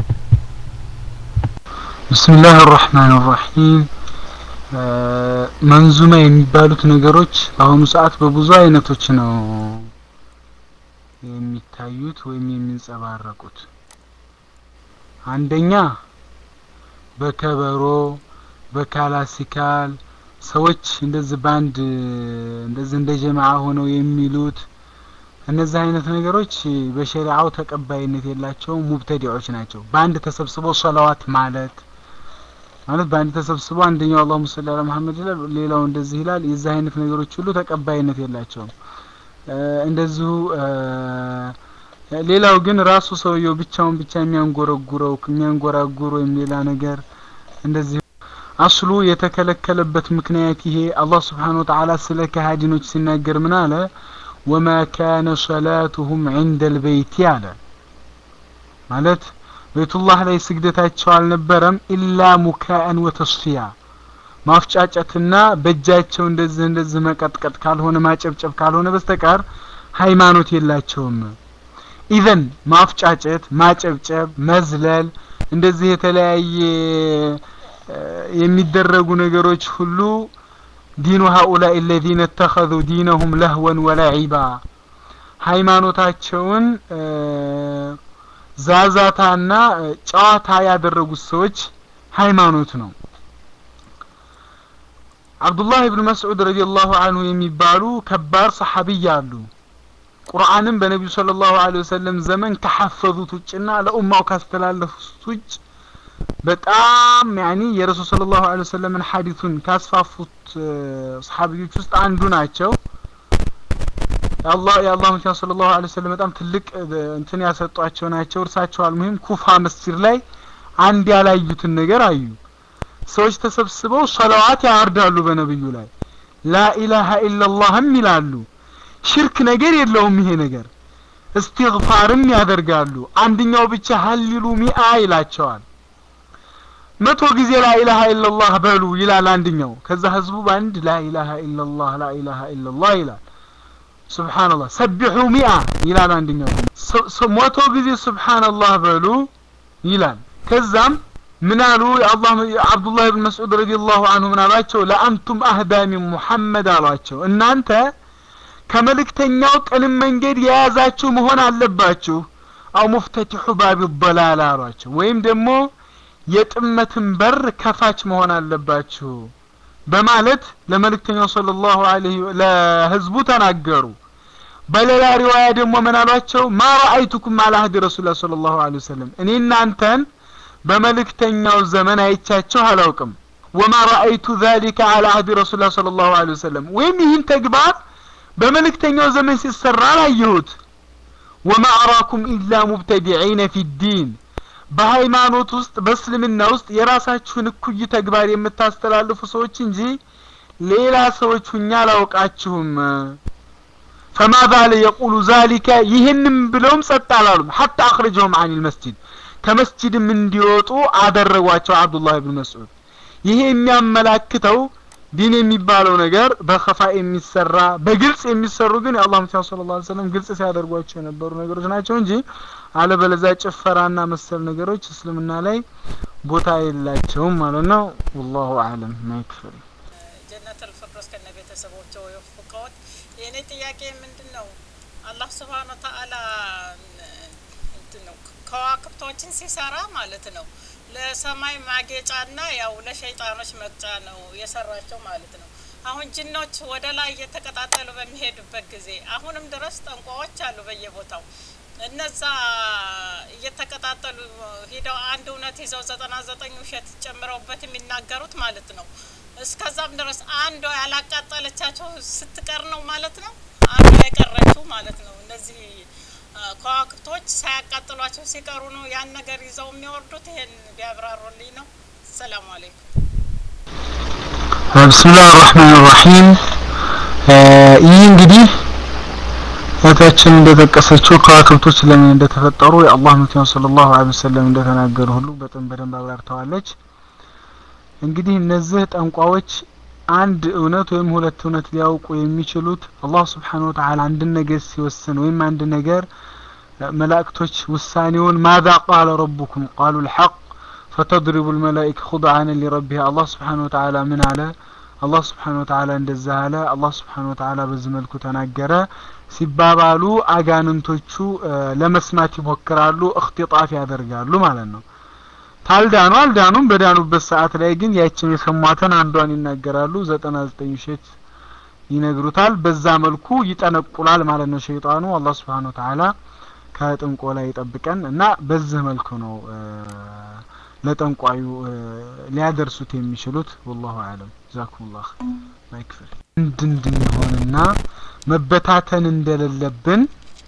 ብስሚላህ አራህማን አራሂም መንዙማ የሚባሉት ነገሮች በአሁኑ ሰዓት በብዙ አይነቶች ነው የሚታዩት ወይም የሚንጸባረቁት። አንደኛ በከበሮ በክላሲካል ሰዎች እንደዚህ ባንድ እንደዚህ እንደ ጀማዓ ሆነው የሚሉት እነዚህ አይነት ነገሮች በሸሪዓው ተቀባይነት የላቸውም፣ ሙብተዲዖች ናቸው። በአንድ ተሰብስበው ሰላዋት ማለት ማለት በአንድ ተሰብስበው አንደኛው አላሁመ ሰሊ ዐላ መሐመድ ይላል፣ ሌላው እንደዚህ ይላል። የዚህ አይነት ነገሮች ሁሉ ተቀባይነት የላቸውም። እንደዚሁ ሌላው ግን ራሱ ሰውየው ብቻውን ብቻ የሚያንጎረጉረው የሚያንጎራጉር ወይም ሌላ ነገር እንደዚህ አስሉ የተከለከለበት ምክንያት ይሄ አላህ ስብሓን ወተዓላ ስለ ከሃዲኖች ሲናገር ምን አለ? ወማ ካነ ሰላቱሁም ዒንደ ልበይቲ አለ። ማለት ቤቱላህ ላይ ስግደታቸው አልነበረም ኢላ ሙካአን ወተስፊያ ማፍጫጨትና በእጃቸው እንደዚህ እንደዚህ መቀጥቀጥ ካልሆነ ማጨብጨብ ካልሆነ በስተቀር ሃይማኖት የላቸውም። ኢዘን ማፍጫጨት፣ ማጨብጨብ፣ መዝለል እንደዚህ የተለያየ የሚደረጉ ነገሮች ሁሉ ዲኑ ሀኡላኢ አለዚነ እተኸዙ ዲነሁም ለህወን ወለዒባ ሃይማኖታቸውን ዛዛታና ጨዋታ ያደረጉት ሰዎች ሃይማኖት ነው። አብዱላህ ብን መስዑድ ረዲየላሁ አንሁ የሚባሉ ከባድ ሰሐቢይ አሉ። ቁርአንም በነቢዩ ሰለላሁ ዐለይሂ ወሰለም ዘመን ከሐፈዙት ውጭና ለኡማው ካስተላለፉት ውጭ በጣም ያኒ የረሱል ሰለላሁ ዐለይሂ ወሰለምን ሐዲሱን ካስፋፉት ሰሐቢዮች ውስጥ አንዱ ናቸው። የአላህ የአላህ መልእክተኛ ሰለላሁ ዐለይሂ ወሰለም በጣም ትልቅ እንትን ያሰጧቸው ናቸው። እርሳቸው አልሙሂም ኩፋ መስጂድ ላይ አንድ ያላዩትን ነገር አዩ። ሰዎች ተሰብስበው ሰላዋት ያወርዳሉ በነብዩ ላይ ላኢላሃ ኢላላህም ይላሉ። ሽርክ ነገር የለውም ይሄ ነገር። እስትግፋርም ያደርጋሉ። አንደኛው ብቻ ሀሊሉ ሚአ ይላቸዋል። መቶ ጊዜ ላኢላሃ ኢላላህ በሉ ይላል አንደኛው። ከዛ ህዝቡ በአንድ ላኢላሃ ኢላላህ ላኢላሃ ኢላላህ ይላል። ሱብሃንአላህ ሰቢሑ ሚአ ይላል አንደኛው። መቶ ጊዜ ሱብሃንአላህ በሉ ይላል። ከዛም ምን አሉ? አላህ አብዱላህ ብን መስዑድ ረዲየላሁ አንሁ ምን አሏቸው? ለአንቱም አህዳ ሚን ሙሐመድ አሏቸው። እናንተ ከመልእክተኛው ቅንም መንገድ የያዛችሁ መሆን አለባችሁ። አው ሙፍተቲሑ ባቢ በላላ አሏቸው። ወይም ደግሞ የጥመትን በር ከፋች መሆን አለባችሁ በማለት ለመልእክተኛው ሰለላሁ ዐለይሂ ለህዝቡ ተናገሩ። በሌላ ሪዋያ ደግሞ ምን አሏቸው? ማ ረአይቱኩም አላ አህዲ ረሱላህ ሰለላሁ ዐለይሂ ወሰለም እኔ እናንተን በመልእክተኛው ዘመን አይቻችሁ አላውቅም። ወማ ረአይቱ ዛሊከ አላ አህዲ ረሱላህ ሰለላሁ ዐለይሂ ወሰለም ወይም ይህን ተግባር በመልእክተኛው ዘመን ሲሰራ አላየሁት። ወማ አራኩም ኢላ ሙብተዲዒነ ፊ ዲን በሃይማኖት ውስጥ በእስልምና ውስጥ የራሳችሁን እኩይ ተግባር የምታስተላልፉ ሰዎች እንጂ ሌላ ሰዎች ሁኛ አላውቃችሁም። ፈማ ባለ የቁሉ ዛሊከ ይህንም ብለውም ጸጥ አላሉም። ሐታ አኽረጀሁም አኒል መስጂድ ከመስጂድም እንዲወጡ አደረጓቸው አብዱላህ ብን መስዑድ። ይሄ የሚያመላክተው ዲን የሚባለው ነገር በኸፋ የሚሰራ በግልጽ የሚሰሩ ግን የአላህ መልእክተኛ ሰለላሁ ዐለይሂ ወሰለም ግልጽ ሲያደርጓቸው የነበሩ ነገሮች ናቸው እንጂ አለበለዚያ ጭፈራና መሰል ነገሮች እስልምና ላይ ቦታ የላቸውም ማለት ነው። ወላሁ አለም ማይክፈል ጀነተል ፊርደውስ ከነ ቤተሰቦቹ የወፍቀውት። የእኔ ጥያቄ ምንድን ነው? አላህ ስብሃነ ወተዓላ እንትን ነው ከዋክብቶችን ሲሰራ ማለት ነው ለሰማይ ማጌጫና ያው ለሸይጣኖች መቅጫ ነው የሰራቸው ማለት ነው። አሁን ጅኖች ወደ ላይ እየተቀጣጠሉ በሚሄዱበት ጊዜ አሁንም ድረስ ጠንቋዎች አሉ በየቦታው እነዛ እየተቀጣጠሉ ሂደው አንድ እውነት ይዘው ዘጠና ዘጠኝ ውሸት ጨምረውበት የሚናገሩት ማለት ነው። እስከዛም ድረስ አንዷ ያላቃጠለቻቸው ስትቀር ነው ማለት ነው። አንዷ የቀረች ጠንቋዮቹ ማለት ነው እነዚህ አ፣ ከዋክብቶች ሳያቃጥሏቸው ሲቀሩ ነው ያን ነገር ይዘው የሚወርዱት። ይሄን ቢያብራሩልኝ ነው። ሰላም አለይኩም። ብስምላህ ራህማን ራሂም ይህ እንግዲህ እህታችን እንደጠቀሰችው ከዋክብቶች ለምን እንደተፈጠሩ የአላህ መልእክተኛ ሰለላሁ ዐለይሂ ወሰለም እንደተናገሩ ሁሉ በጣም በደንብ አብራርተዋለች። እንግዲህ እነዚህ ጠንቋዎች አንድ እውነት ወይም ሁለት እውነት ሊያውቁ የሚችሉት አላህ ስብሓነሁ ወተዓላ አንድን ነገር ሲወስን ወይም አንድ ነገር እ፣ መላእክቶች ውሳኔውን ማዛ ቃለ ረቡኩም ቃሉ ልሐቅ ፈተድሪቡ ልመላኢከ ኹድዓነ ሊረቢሃ አላህ ስብሓነሁ ወተዓላ ምን አለ? አላህ ስብሓነሁ ወተዓላ እንደዛ አለ፣ አላህ ስብሓነሁ ወተዓላ በዚህ መልኩ ተናገረ ሲባባሉ አጋንንቶቹ እ፣ ለመስማት ይሞክራሉ፣ እክትጣፍ ያደርጋሉ ማለት ነው። ታልዳኑ አልዳኑም። በዳኑበት ሰዓት ላይ ግን ያችን የሰሟትን አንዷን ይናገራሉ፣ ዘጠና ዘጠኝ ውሸት ይነግሩታል። በዛ መልኩ ይጠነቁላል ማለት ነው ሸይጣኑ። አላህ ስብሓነሁ ወተዓላ ከጥንቆላ ይጠብቀን እና በዚህ መልኩ ነው እ፣ ለጠንቋዩ እ፣ ሊያደርሱት የሚችሉት። ወላሁ አለም። ጀዛኩሙላህ ማይክፍል አንድ እንድንሆንና መበታተን እንደሌለብን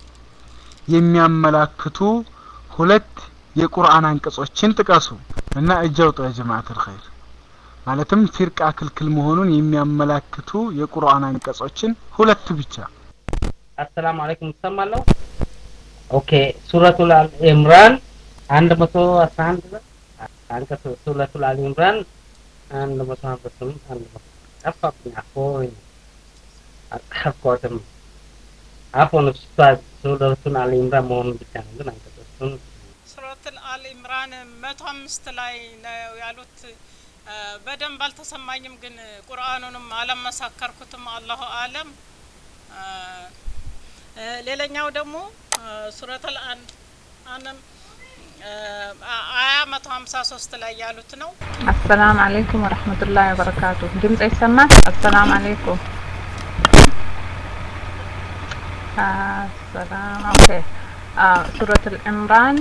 የሚያመላክቱ ሁለት የቁርአን አንቀጾችን ጥቀሱ እና እጅ አውጡ ያ ጀማዓተል ኸይር። ማለትም ፊርቃ ክልክል መሆኑን የሚያመላክቱ የቁርአን አንቀጾችን ሁለት ብቻ። አሰላሙ አለይኩም ትሰማለሁ። ኦኬ ሱረቱል አል ኢምራን አንድ መቶ አስራ አንድ ነው። አንቀጽ ሱረቱል አል ኢምራን አንድ መቶ ሀምሳ ስምንት አንድ መቶ ጠፋብኝ። አፎኝ አልጻፍኳትም። አፎን ኡስታዝ ሱረቱል አል ኢምራን መሆኑን ብቻ ነው ግን አንቀጾቹን ሱረቱል አል ኢምራን መቶ አምስት ላይ ነው ያሉት። አ፣ በደንብ አልተሰማኝም፣ ግን ቁርአኑንም አለመሳከርኩትም። አላሁ አለም። አ፣ እ፣ ሌላኛው ደግሞ አ፣ ሱረቱል አን አንም አ፣ አያ መቶ ሀምሳ ሶስት ላይ ያሉት ነው። አሰላም አለይኩም ወረህመቱላሂ ወበረካቱ። ድምጽ ይሰማል? አሰላም አለይኩም። አሰላም ኦኬ። ሱረቱል ኢምራን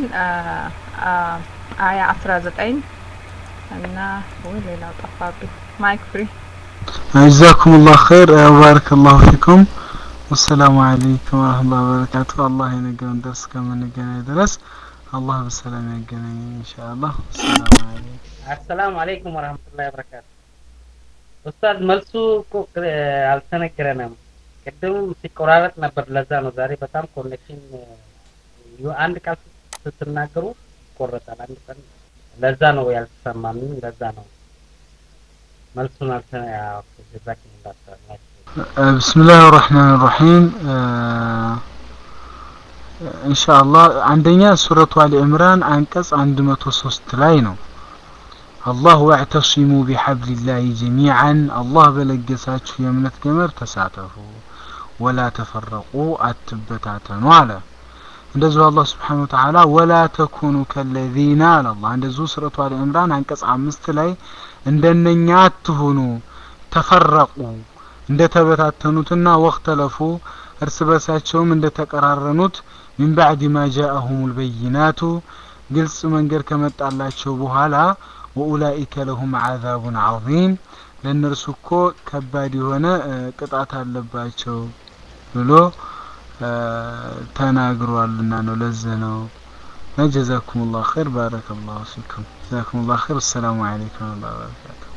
አያ 19 እና ወይ ሌላው ጠፋብኝ። ማይክ ፍሪ ጀዛኩሙላህ ኸይር ወባረከላሁ ፊኩም። ወሰላሙ አለይኩም ወረህመቱላሂ ወበረካቱ። አላህ የነገረን ደርስ እስከምንገናኝ ድረስ አላህ በሰላም ያገናኝ ኢንሻአላህ። ሰላም አለይኩም። አሰላሙ አለይኩም ወረህመቱላሂ ወበረካቱ። ኡስታዝ መልሱ እኮ ቅ- አልተነገረንም። ቅድም ሲቆራረጥ ነበር። ለዛ ነው ዛሬ በጣም ኮኔክሽን ዩ- አንድ ቃል ስትናገሩ ይቆረጣል። አንድ ቀን ለዛ ነው ያልተሰማን። ለዛ ነው መልሱን አልተ ያው ጀዛኪሙላህ ኸይር። ብስምላህ ራህማን ራሂም ኢንሻአላህ አንደኛ ሱረቱ አሊ ዕምራን አንቀጽ 103 ላይ ነው አላህ ወዕተሲሙ ቢሐብሊላሂ ጀሚዓን አላህ በለገሳችሁ የእምነት ገመድ ተሳተፉ ወላ ተፈረቁ አትበታተኑ አለ እንደዚሁ አላህ ስብሓነሁ ወተዓላ ወላ ተኩኑ ከለዚነ አለ አላህ እንደዚሁ ሱረቱ አሊ ዕምራን አንቀጽ አምስት ላይ እንደነኛ አትሁኑ ተፈረቁ እንደተበታተኑትና ወክተለፉ እርስ በርሳቸውም እንደተቀራረኑት ሚን ባዕድ ማ ጃአሁም ልበይናቱ ግልጽ መንገድ ከመጣላቸው በኋላ ወኡላኢከ ለሁም ዓዛቡን ዓዚም ለእነርሱ እኮ ከባድ የሆነ እ፣ ቅጣት አለባቸው ብሎ እ፣ ተናግሯልና ነው ለዚህ ነው ጀዛኩም ላሁ ኸይር ባረከ ላሁ ፊኩም ጀዛኩም ላሁ ኸይር አሰላሙ አለይኩም ወረህመቱላሂ ወበረካቱ